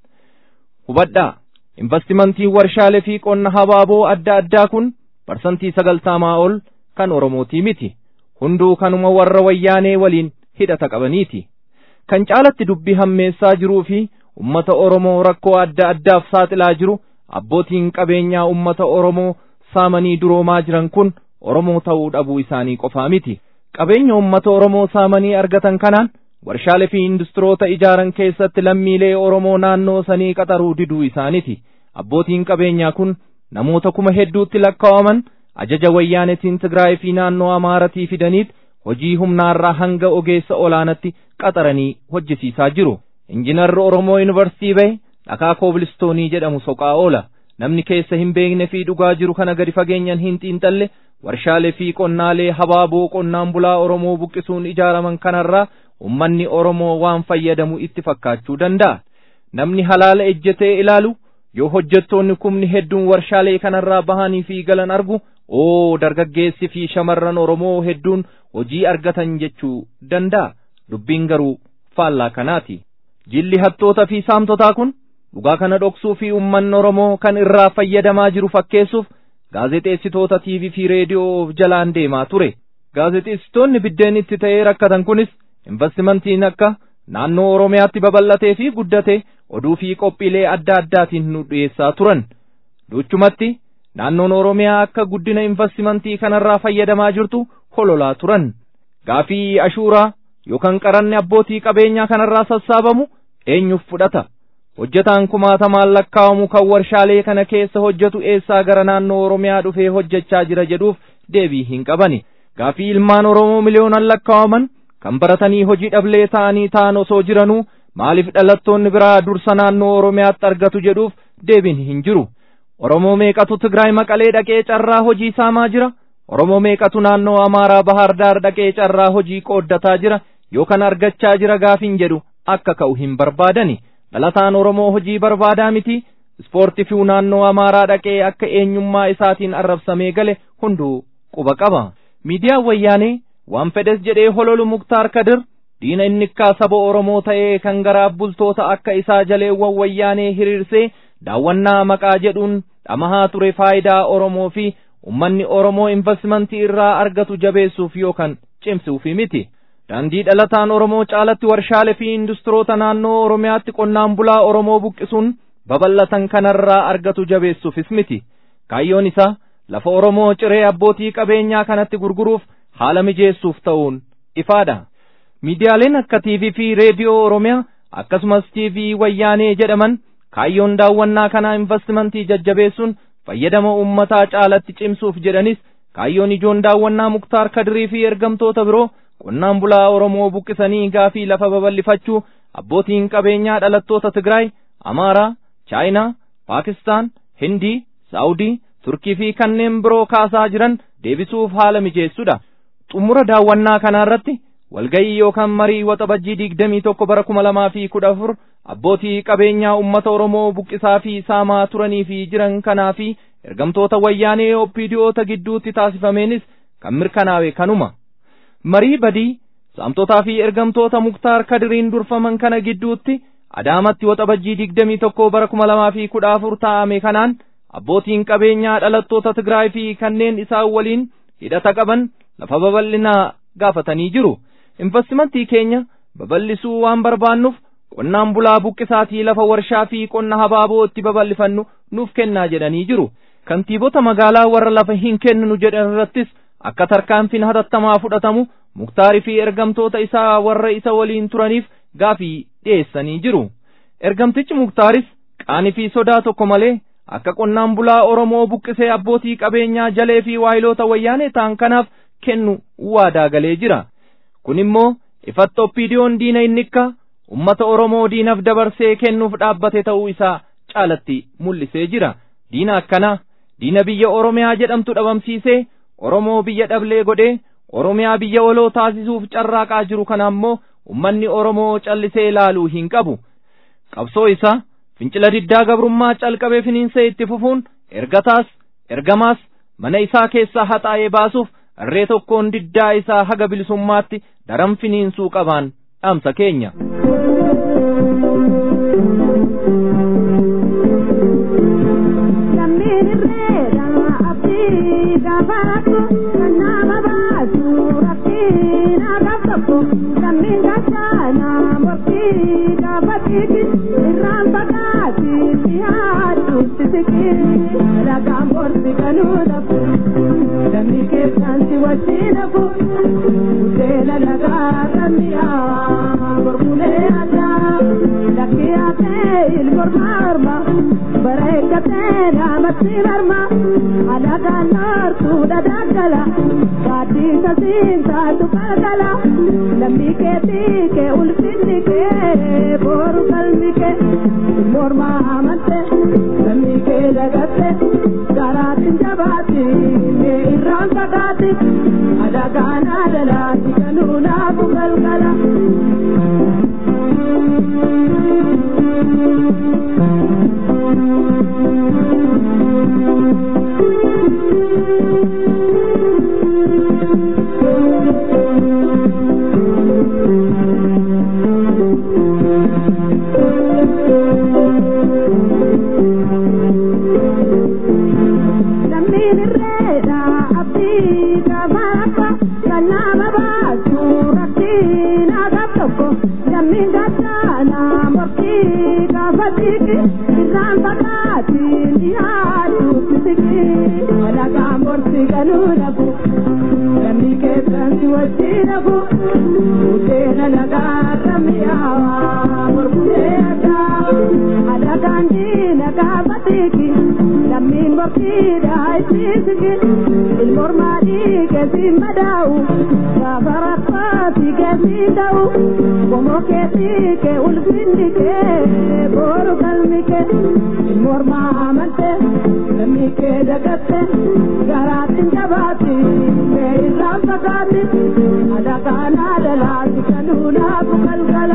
Hubadhaa, investimentiin warshaalee fi qonna habaaboo adda addaa kun parsantii sagaltamaa ol kan Oromootii miti. Hunduu kanuma warra wayyaanee waliin hidhata qabaniiti. Kan caalatti dubbii hammeessaa jiruu fi ummata Oromoo rakkoo adda addaaf saaxilaa jiru abbootiin qabeenyaa ummata Oromoo saamanii duroomaa jiran kun Oromoo ta'uu dhabuu isaanii qofaa miti. Qabeenya ummata Oromoo saamanii argatan kanaan warshaalee fi industiroota ijaaran keessatti lammiilee Oromoo naannoo sanii qaxaruu diduu isaaniiti. Abbootiin qabeenyaa kun namoota kuma hedduutti lakkaa'aman ajaja wayyaanetiin Tigraay fi naannoo Amaaratii fidaniit hojii humnaarraa hanga ogeessa olaanatti qaxaranii hojjisiisaa jiru. Injiinarri Oromoo Yuunivarsiitii bahe dhakaa koobilistoonii jedhamu soqaa oola. Namni keessa hin beekne fi dhugaa jiru kana gadi fageenyaan hin xiinxalle warshaalee fi qonnaalee habaaboo qonnaan bulaa Oromoo buqqisuun ijaaraman kanarraa ummanni Oromoo waan fayyadamu itti fakkaachuu danda'a. Namni halaala ejjetee ilaalu yoo hojjettoonni kumni hedduun warshaalee kanarraa bahanii fi galan argu oo dargaggeessi fi shamarran Oromoo hedduun hojii argatan jechuu danda'a. Dubbiin garuu faallaa kanaati. Jilli hattoota fi saamtotaa kun dhugaa kana dhoksuu fi ummanni Oromoo kan irraa fayyadamaa jiru fakkeessuuf gaazexeessitoota TV fi reediyoo of jalaan deemaa ture. Gaazexeessitoonni biddeen itti ta'ee rakkatan kunis investimentiin akka naannoo Oromiyaatti babal'atee fi guddate oduu fi qophiilee adda addaatiin nu dhiyeessaa turan. Duchumatti naannoon Oromiyaa akka guddina investimentii kanarraa fayyadamaa jirtu hololaa turan. Gaafii ashuuraa yookaan qaranni abbootii qabeenyaa kanarraa sassaabamu eenyuuf fudhata? Hojjetaan kumaatamaan lakkaa'amu kan warshaalee kana keessa hojjetu eessaa gara naannoo Oromiyaa dhufee hojjechaa jira jedhuuf deebii hin qabani. Gaafii ilmaan Oromoo miliyoonaan lakkaa'aman kan baratanii hojii dhablee ta'anii ta'an osoo jiranuu maaliif dhalattoonni biraa dursa naannoo Oromiyaatti argatu jedhuuf deebiin hin jiru. Oromoo meeqatu Tigraay maqalee dhaqee carraa hojii saamaa jira? oromoo meeqatu naannoo amaaraa bahar daar dhaqee carraa hojii qooddataa jira yookaan argachaa jira gaafiin jedhu akka ka'u hin barbaadani dhalataan oromoo hojii barbaadaa miti ispoortii fi naannoo amaaraa dhaqee akka eenyummaa isaatiin arrabsamee gale hunduu quba qaba miidiyaan wayyaanee waan fedhes jedhee hololu muktaar kadir diina innikkaa saba oromoo ta'ee kan garaaf bultoota akka isaa jaleewwan wayyaanee hiriirsee daawwannaa maqaa jedhuun dhamahaa ture faayidaa oromoo fi ummanni oromoo investimentii irraa argatu jabeessuuf yookaan cimsuuf miti daandii dhalataan oromoo caalatti warshaalee fi industiroota naannoo oromiyaatti qonnaan bulaa oromoo buqqisuun babal'atan kanarraa argatu jabeessuufis miti kaayyoon isaa lafa oromoo ciree abbootii qabeenyaa kanatti gurguruuf haala mijeessuuf ta'uun ifaadha miidiyaaleen akka tiivii fi reediyoo oromiyaa akkasumas tiivii wayyaanee jedhaman kaayyoon daawwannaa kanaa investimentii jajjabeessuun fayyadama ummataa caalatti cimsuuf jedhanis kaayyoon ijoon daawwannaa muktaar kadirii fi ergamtoota biroo qonnaan bulaa oromoo buqqisanii gaafii lafa babal'ifachuu abbootiin qabeenyaa dhalattoota tigraay amaaraa chaayinaa paakistaan hindii saawudii turkii fi kanneen biroo kaasaa jiran deebisuuf haala mijeessudha xumura daawwannaa kanaarratti walgayii yookaan marii waxabajjii digdamii tokko bara kuma lamaa fi kudha afur abbootii qabeenyaa ummata oromoo buqqisaa fi saamaa turanii fi jiran kanaa fi ergamtoota wayyaanee oppiidiyoota gidduutti taasifameenis kan mirkanaawe kanuma marii badii saamtotaa fi ergamtoota muktaar kadiriin durfaman kana gidduutti adaamatti waxabajjii digdamii tokko bara kuma lamaa fi kudha afur taa'ame kanaan abbootiin qabeenyaa dhalattoota tigraay fi kanneen isaan waliin hidhata qaban lafa babal'inaa gaafatanii jiru investimentii keenya babal'isuu waan barbaannuuf qonnaan bulaa buqqisaatii lafa warshaa fi qonna habaaboo itti babal'ifannu nuuf kennaa jedhanii jiru kantiibota magaalaa warra lafa hin kenninu jedhan irrattis akka tarkaanfiin hatattamaa fudhatamu muktaarii fi ergamtoota isaa warra isa waliin turaniif gaafii dhiyeessanii jiru ergamtichi muktaaris qaanii fi sodaa tokko malee akka qonnaan bulaa oromoo buqqisee abbootii qabeenyaa jalee fi waayiloota wayyaanee ta'an kanaaf kennu waadaa galee jira kun immoo ifatti oppiidiyoon diina innikka ummata oromoo diinaaf dabarsee kennuuf dhaabbate ta'uu isaa caalatti mul'isee jira diina akkanaa diina biyya oromiyaa jedhamtu dhabamsiisee oromoo biyya dhablee godhee oromiyaa biyya waloo taasisuuf carraaqaa jiru kana ammoo ummanni oromoo callisee ilaaluu hin qabu qabsoo isaa fincila diddaa gabrummaa calqabee finiinsee itti fufuun ergataas ergamaas mana isaa keessaa haxaa'ee baasuuf irree tokkoon diddaa isaa haga bilisummaatti daran finiinsuu qabaan dhaamsa keenya. mootiidha isiisiki ilmormaadhii keessiin madaa'u gaafa rakkaati keessiin ta'u qomoo keessii kee ulfinni kee booru qalmi kee ilmormaa amante lammii kee dagatte garaatiin jabaatti kee irraan fagaatti adakaanaa dalaati kanuunaafu galgala.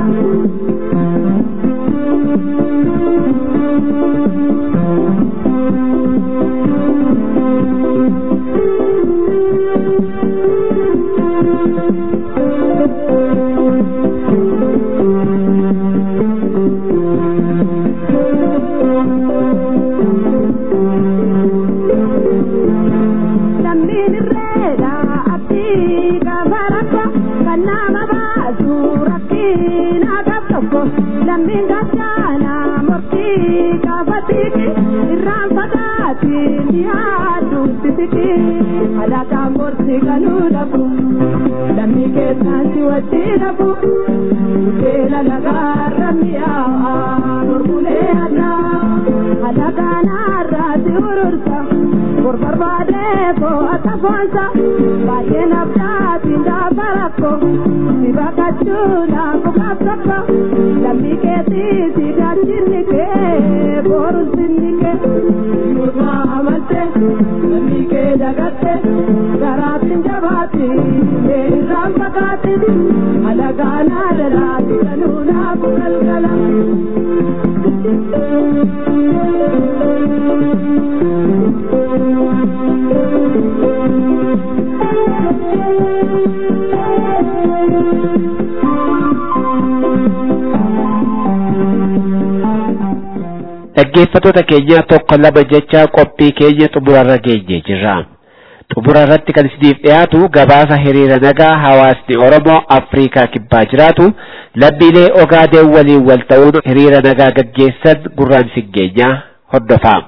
Lammiin irreedha abdii gaafa rakko kan nama baasu rakkiina gab tokko lammiin gachaana morkii gaafa tiiki irraan fagaati ni haaddu sisiki alaaqaan gorsi galuu dhabu lammii keessaan si wajji dhabu beela lagaarra mi'aa mormulee addaa alaaqaan har'aa si urursa bor barbaadee koo akka foonsa baay'een abdaatiin gaafa rakko si baqachuudhaaf bukaaf tokko lammii keetii si gaachinni kee boru sinni kee nurraa amante lammii kee dagatte garaatiin jabaatti mee irraan fagaatti alagaanaa dalaati kanuunaafu galgala. Dhaggeeffattoota keenya tokko lama jecha qophii keenya xumurarra geenye jirra. Xumura irratti kan isiniif dhiyaatu gabaasa hiriira nagaa hawaasni Oromoo Afrikaa kibbaa jiraatu lammiilee Ogaadeen waliin wal ta'uun hiriira nagaa gaggeessan gurraan isin geenya hordofaa.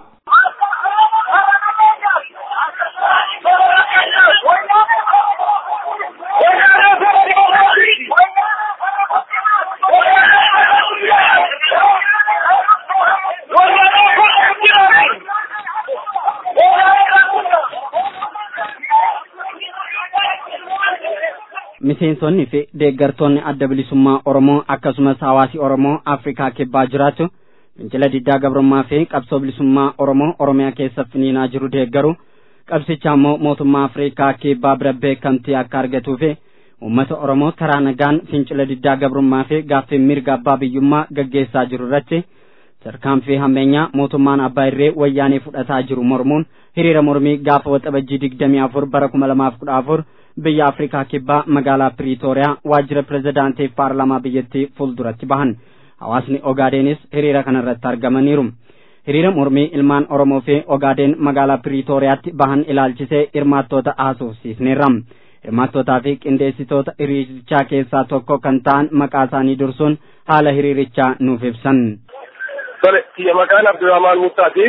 miseensonni fi deeggartoonni adda bilisummaa Oromoo akkasumas hawaasi Oromoo Afrikaa kibbaa jiraatu fincila diddaa gabrummaa fi qabsoo bilisummaa Oromoo Oromiyaa keessa finiinaa jiru deeggaru qabsicha immoo mootummaa Afrikaa kibbaa bira beekamtii akka argatuu fi uummata Oromoo karaa nagaan fincila diddaa gabrummaa fi gaaffii mirga abbaa biyyummaa gaggeessaa jiru irratti tarkaanfii hammeenyaa mootummaan abbaa irree wayyaanee fudhataa jiru mormuun hiriira mormii gaafa waxabajjii digdamii afur bara kuma lamaaf kudha afur biyya afrikaa kibbaa magaalaa piriitooriyaa waajjira pirezidaantii paarlaamaa biyyattii fuulduratti bahan hawaasni ogaadenis hiriira kanarratti argamaniiru hiriira mormii ilmaan oromoo fi ogaadeen magaalaa piriitooriyaatti bahan ilaalchisee hirmaattoota haasofsiisneerra hirmaattootaa fi qindeessitoota hiriirichaa keessaa tokko kan ta'an maqaa isaanii dursuun haala hiriirichaa nuuf ibsan. Tole, kiyya maqaan Abdurrahmaan Muttaati.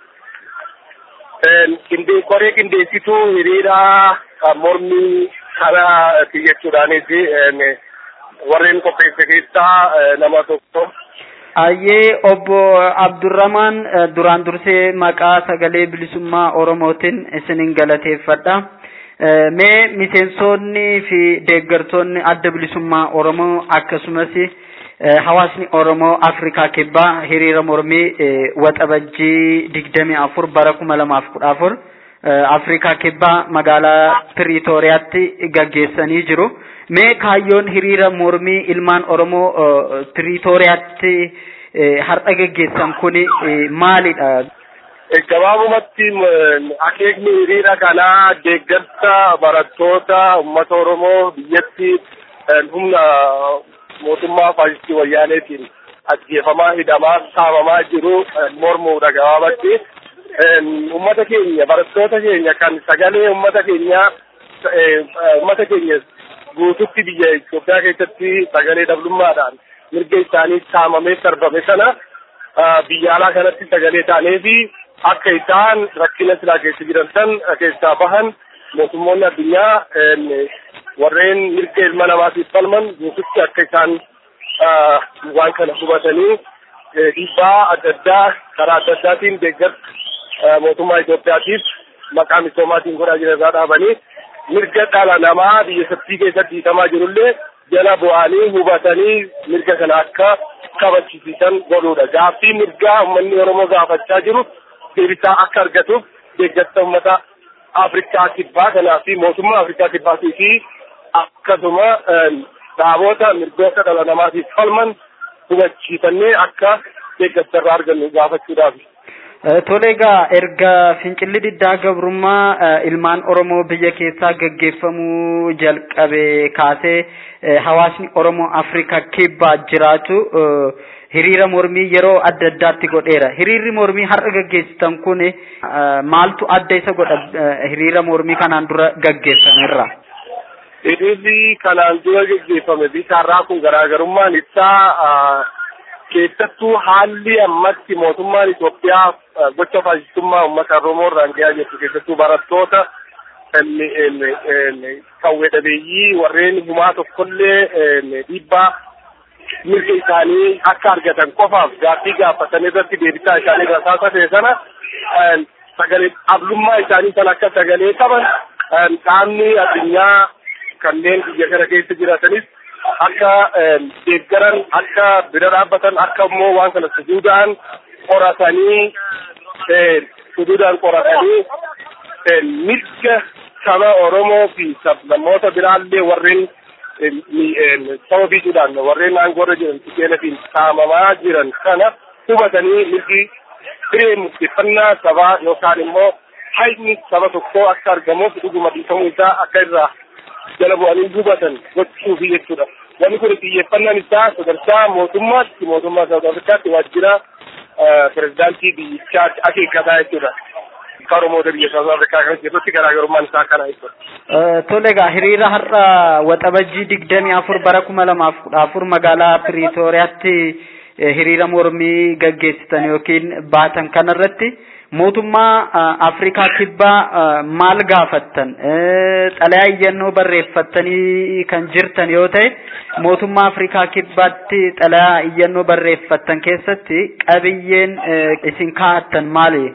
Qindee koree qindeessituu hiriiraa mormii kana jechuudhaanis warreen qopheesse keessaa nama tokko. Ayyee obbo Abdurrahmaan duraan dursee maqaa sagalee bilisummaa Oromootiin isinin galateeffadha. Mee miseensonni fi deeggartoonni adda bilisummaa Oromoo akkasumas hawaasni Oromoo Afrikaa kibbaa hiriira mormii waxabajjii digdamii afur bara kuma lamaaf kudha afur Afrikaa kibbaa magaalaa Piriitooriyaatti gaggeessanii jiru. Mee kaayyoon hiriira mormii ilmaan Oromoo Piriitooriyaatti har'a gaggeessan kuni maalidha? Gabaabumatti akeekni hiriira kanaa deeggarsa barattoota uummata Oromoo biyyatti humna mootummaa faasistii wayyaaneetiin ajjeefamaa hidhamaa saamamaa jiru mormuudha gabaabatti. Uummata keenya barattoota keenya kan sagalee uummata keenya uummata keenya guututti biyya Itoophiyaa keessatti sagalee dhablummaadhaan mirga isaanii saamamee sarbame sana biyya alaa kanatti sagalee taanee fi akka isaan rakkina silaa keessa jiran san keessaa bahan mootummoonni addunyaa warreen mirga ilma namaatiif falman guututti akka isaan waan kana hubatanii dhiibbaa adda addaa karaa adda addaatiin deeggarsa mootummaa Itoophiyaatiif maqaa misoomaatiin godhaa jiran irraa dhaabanii mirga dhala namaa biyyattii keessatti hiitamaa jirullee jala bu'anii hubatanii mirga kana akka kabachisiisan godhuudha. Gaaffii mirgaa uummanni Oromoo gaafachaa jiru deebisaa akka argatuuf deeggarsa uummata Afrikaa kibbaa kanaa fi mootummaa Afrikaa kibbaatii fi akkasuma dhaabota mirgoota dhala namaatiif falman hubachiifannee akka deeggarsa irraa argannu gaafachuudhaaf. Tole egaa erga fincilli diddaa gabrummaa ilmaan Oromoo biyya keessaa gaggeeffamuu jalqabe kaasee hawaasni Oromoo Afrikaa kibbaa jiraatu hiriira mormii yeroo adda addaatti godheera. Hiriirri mormii har'a gaggeessitan kun maaltu adda isa godha hiriira mormii kanaan dura gaggeeffamerra? Hiriirri kanaan dura gaggeeffame bisaarraa kun garaagarummaan isaa keessattuu haalli ammatti mootummaan Itoophiyaa gocha faashistummaa uummata Oromoo irraan gahaa jirtu keessattuu barattoota qawwee dhabeeyyii warreen humaa tokkollee dhiibbaa mirga isaanii akka argatan qofaaf gaaffii gaafatan irratti deebisaa isaanii irra taasise sana sagalee dhablummaa isaanii sana akka sagalee qaban qaamni addunyaa kanneen biyya kana keessa jiratanis akka deeggaran akka bira dhaabbatan akka immoo waan kana sujuudaan qoratanii sujuudaan qoratanii mirga saba Oromoo fi namoota biraallee warreen saba biisuudhaan warreen aangoorra jiran tikeelatiin saamamaa jiran kana hubatanii mirgi hiree murteeffannaa sabaa yookaan immoo hayyni saba tokkoo akka argamuuf dhuguma dhiifamuu isaa akka irraa jala bu'anii hubatan gochuufi jechuudha. Wanni kun xiyyeeffannaan isaa sadarkaa mootummaatti mootummaa Saawud Afrikaatti waajjira pirezidaantii biyyichaatti akeekkataa jechuudha. Akka Oromoota biyya Saawud Afrikaa kan keessatti garaagarummaan isaa kana jechuudha. Tole egaa hiriira har'a waxabajjii digdamii afur bara kuma lamaaf kudha afur magaalaa Piriitooriyaatti hiriira mormii gaggeessitan yookiin baatan kanarratti mootummaa Afrikaa kibbaa maal gaafattan xalayaa iyyannoo barreeffattanii kan jirtan yoo ta'e mootummaa Afrikaa kibbaatti xalayaa iyyannoo barreeffattan keessatti qabiyyeen isin kaa'attan maali?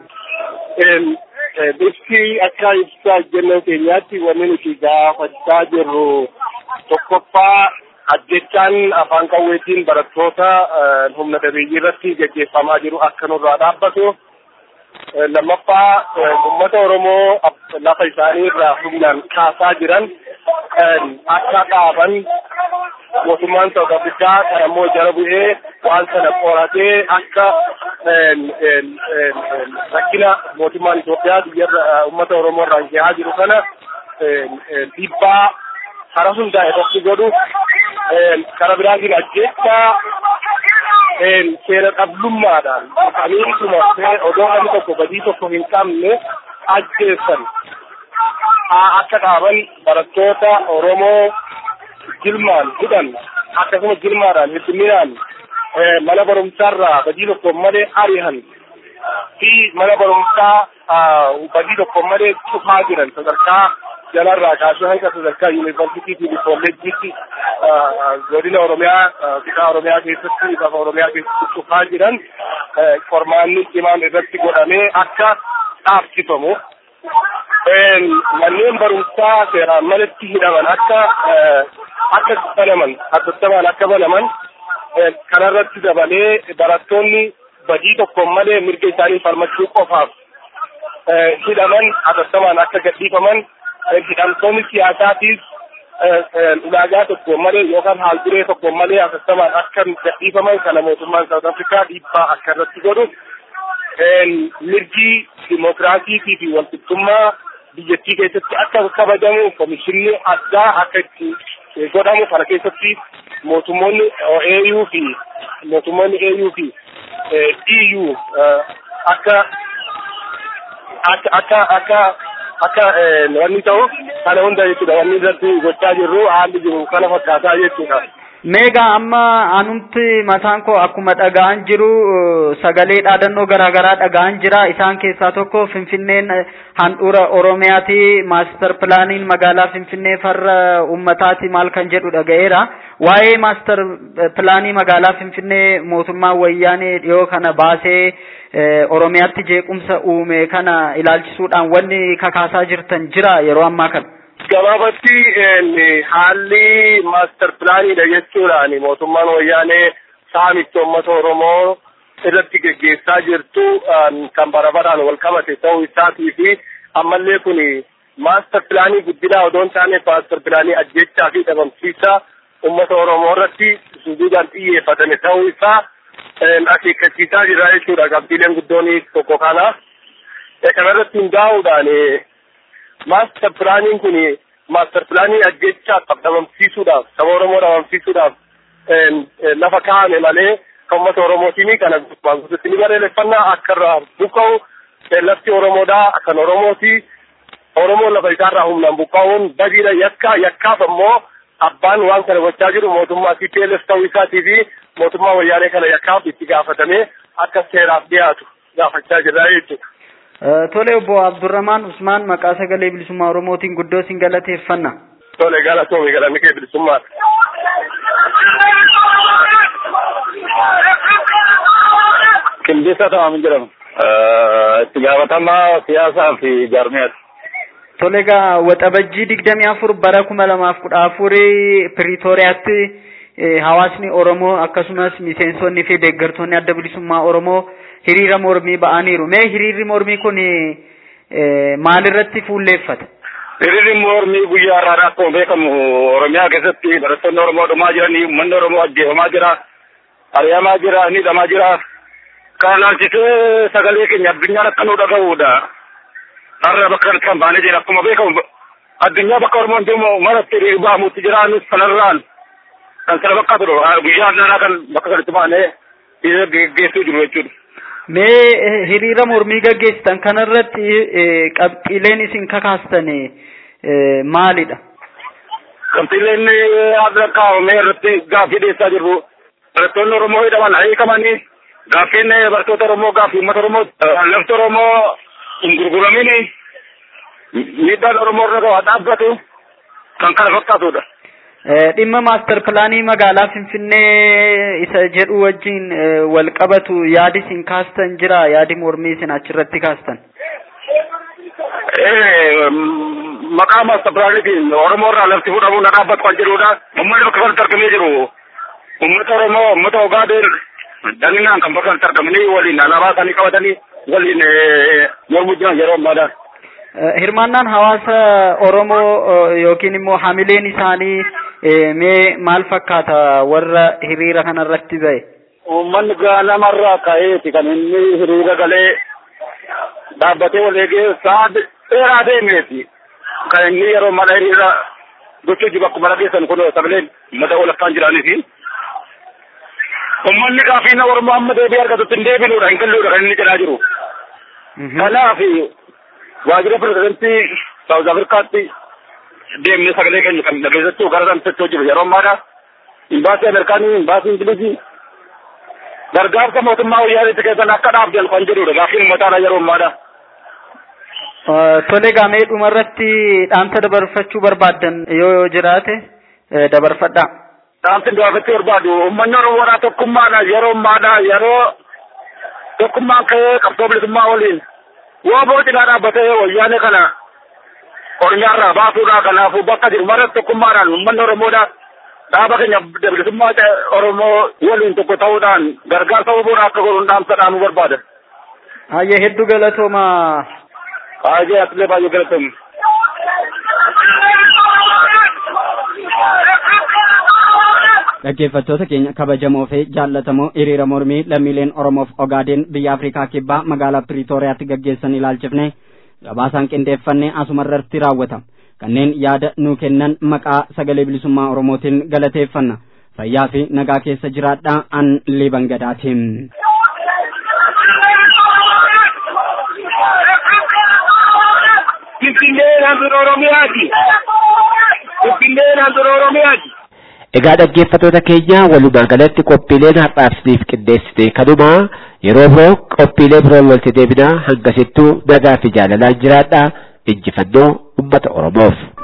Bifti akka ibsa ejjennoo keenyaatti wanni nuti gaafachaa jirru tokkoffaa ajjechaan afaan qawweetiin barattoota humna dhabeeyyii irratti gaggeeffamaa jiru akka nurraa dhaabbatu. lammaffaa uummata Oromoo lafa isaanii irraa humnaan kaasaa jiran akka dhaaban mootummaan Saawud Afrikaa kan ammoo jala bu'ee waan sana qoratee akka rakkina mootummaan Itoophiyaa biyya uummata Oromoo irraan gahaa jiru kana dhiibbaa karaa hundaa irratti godhu karaa biraatiin ajjeechaa seera dhablummaadhaan dhufaniituma odoo namni tokko badii tokko hin qabne ajjeessan akka dhaaban barattoota Oromoo jilmaan hidhan akkasuma jilmaadhaan hedduminaan mana barumsaarraa badii tokko malee ari'an fi mana barumsaa badii tokko malee cufaa jiran sadarkaa jalarraa kaasee hanga sadarkaa yuunivarsiitii fi kolleejjiitti godina oromiyaa kutaa oromiyaa keessatti lafa oromiyaa keessatti cufaa jiran qormaanni cimaan irratti godhamee akka dhaabsifamu manneen barumsaa seeraan malatti hidhaman akka akka banaman addattamaan akka banaman kanarratti dabalee barattoonni badii tokko malee mirga isaanii falmachuu qofaaf hidhaman addattamaan akka gadhiifaman hidhamtoonni siyaasaatiif ulaagaa tokko malee yookaan haalduree tokko malee addattamaan akka gadhiifaman kana mootummaan Saawud Afrikaa dhiibbaa akka irratti godhu mirgi dimokiraasiitii fi walqixxummaa biyyattii keessatti akka kabajamu komishinni addaa akka itti godhamu kana keessatti mootummoonni AU fi mootummoonni AU fi EU akka akka akka akka akka wanni ta'u kana hunda jechuudha wanni irratti gochaa jirru haalli jiru kana fakkaataa jechuudha. Meegaa amma anumti mataan koo akkuma dhaga'an jiru sagalee dhaadannoo garaagaraa dhaga'an jira isaan keessaa tokko Finfinneen handhuura Oromiyaati maaster pilaaniin magaalaa Finfinnee farra uummataati maal kan jedhu dhaga'eera waa'ee maaster pilaanii magaalaa Finfinnee mootummaan wayyaanee dhiyoo kana baasee Oromiyaatti jeequmsa uume kana ilaalchisuudhaan wanni kakaasaa jirtan jira yeroo ammaa kana. gabaabatti haalli maaster pilaaniidha jechuudhaan mootummaan wayyaanee saamicha uummata oromoo irratti geggeessaa jirtu kan bara baraan wal qabate ta'uu isaatii fi ammallee kun maaster pilaanii guddinaa odoo hin taane maaster pilaanii ajjechaa fi dhabamsiisaa uummata oromoo irratti suduudhaan xiyyeeffatame ta'uu isaa akeekkachiisaa jira jechuudha qabxiileen guddoon tokko kana kanarratti hundaa'uudhaan maaster pilaaniin kun maaster pilaanii ajjechaa dhabamsiisuudhaaf saba oromoo dhabamsiisuudhaaf lafa kaa'ame malee kan uummata oromootiin kana gubbaan guututti ni barreeffannaa akka irraa buqqa'u lafti oromoodhaa kan oromooti oromoon lafa isaarraa humnaan buqqa'uun badiidha yakka yakkaaf ammoo abbaan waan kana gochaa jiru mootummaa TPLF ta'uu isaatii fi mootummaa wayyaanee kana yakkaaf itti gaafatamee akka seeraaf dhiyaatu gaafachaa jirra jechuudha. Tole obbo Abdurrahmaan Usmaan maqaa sagalee bilisummaa Oromootiin guddoo sin galateeffanna. Tole galatoomi galanni kee bilisummaa. Qindeessaa Tamaam jedhama. Itti gaafatamaa siyaasaa fi jaarmiyaati. Tole egaa waxabajjii digdamii afur bara kuma lamaaf kudha afurii Piriitooriyaatti hawaasni Oromoo akkasumas miseensonni fi deeggartoonni adda bilisummaa Oromoo hiriira mormii ba'aniiru. Mee hiriirri mormii kun maalirratti fuulleeffata? Hiriirri mormii guyyaa har'aa akkuma beekamu Oromiyaa keessatti barattoonni Oromoo dhumaa jiranii, uummanni Oromoo ajjeefamaa jira, ari'amaa jira, hidhamaa jira. Kana ilaalchisee sagalee keenya addunyaan akka nu dhaga'uudha. Har'a bakka kanatti kan baanee jira akkuma beekamu addunyaa bakka Oromoon deemu maratti ba'amutti jiraanis kanarraan kan sana bakka turu guyyaa har'aa kan bakka kanatti baanee geggeessuu jiru jechuudha. Mee hiriira mormii gaggeessitan kanarratti qabxiileen isin kakaastan maalidha? Qabxiileen adda kaa'amee irratti gaaffii dhiyeessaa jirru. Barattoonni Oromoo hidhaman hiikamanii gaaffiin barattoota Oromoo gaaffii uummata Oromoo lafti Oromoo hin gurguramini miidhaan Oromoo irra gahaa dhaabbatu kan kana fakkaatudha. dhimma maaster pilaanii magaalaa Finfinnee isa jedhu wajjin wal qabatu yaadi isin kaastan jira yaadi mormii isin achirratti kaastan. Maqaa maaster pilaaniitiin Oromoo irraa lafti fudhamuu na dhaabbatu kan jedhudha. Uummanni bakka kanatti argamee jiru. Uummata Oromoo uummata Ogaaden daninaan kan bakka kanatti argamanii waliin alaabaa isaanii qabatanii waliin mormuu jiran yeroo ammaadhaan. Hirmaannaan hawaasa Oromoo yookiin immoo hamileen isaanii mee maal fakkaata warra hiriira kanarratti ba'e? Uummanni ganamarraa ka'eeti kan inni hiriira galee dhaabbatee wal eegee sa'a dheeraa deemeeti. Kan inni yeroo mana hiriira gochuu jiru akkuma dhageessan kun sagaleen uummata walakkaan jiraniifi. Uummanni gaafiin Oromoo amma deebii argatutti hin deebinuudha hin galluudha kan inni jedhaa jiru. Kanaaf waajjira pirezidantii Saawuz Afrikaatti deemnee sagalee keenya kan dhageessachuu gara sanatti jiru yeroo ammaadha. Imbaasii Ameerikaanii, imbaasii Ingilizii gargaarsa mootummaa wayyaaniitti keessan akka dhaabdan kan jedhudha gaafiin uummataadha yeroo ammaadha. Tole gaamee dhumarratti dhaamsa dabarfachuu barbaaddan yoo jiraate dabarfadhaa. Dhaamsi dabarfachuu barbaadu uummanni Oromoodhaa tokkummaadha yeroo ammaadha yeroo tokkummaan ka'ee qabsoo bilisummaa waliin yoo boocinaa dhaabbatee wayyaanee kana Oromiyaarraa baasuudha kanaafuu bakka jiru mara tokkummaadhaan uummanni Oromoodha dhaaba keenya bilisummaa Oromoo waliin tokko ta'uudhaan gargaarsa oboodha akka godhuun dhaamsa dhaamuu barbaada. Hayyee hedduu galatooma. Hayyee atilee baay'ee galatooma. dhaggeeffattoota keenya kabajamoo fi jaallatamoo hiriira mormii lammiileen oromoof ogaadeen biyya afrikaa kibbaa magaalaa piriitooriyaatti gaggeessan ilaalchifne gabaasaan qindeeffannee asumarratti raawwata kanneen yaada nuu kennan maqaa sagalee bilisummaa oromootiin galateeffanna fayyaa fi nagaa keessa jiraadhaa an liban gadaatiin. Finfinneen handhuura Oromiyaati. Finfinneen handhuura Oromiyaati. Egaa dhaggeeffattoota keenya walumaa galatti qophiileen har'aaf isiniif qindeessine kanuma yeroo biroo qophiilee biroon walitti deebinaa hangasittuu nagaa fi jaalalaan jiraadha injifannoo uummata Oromoof.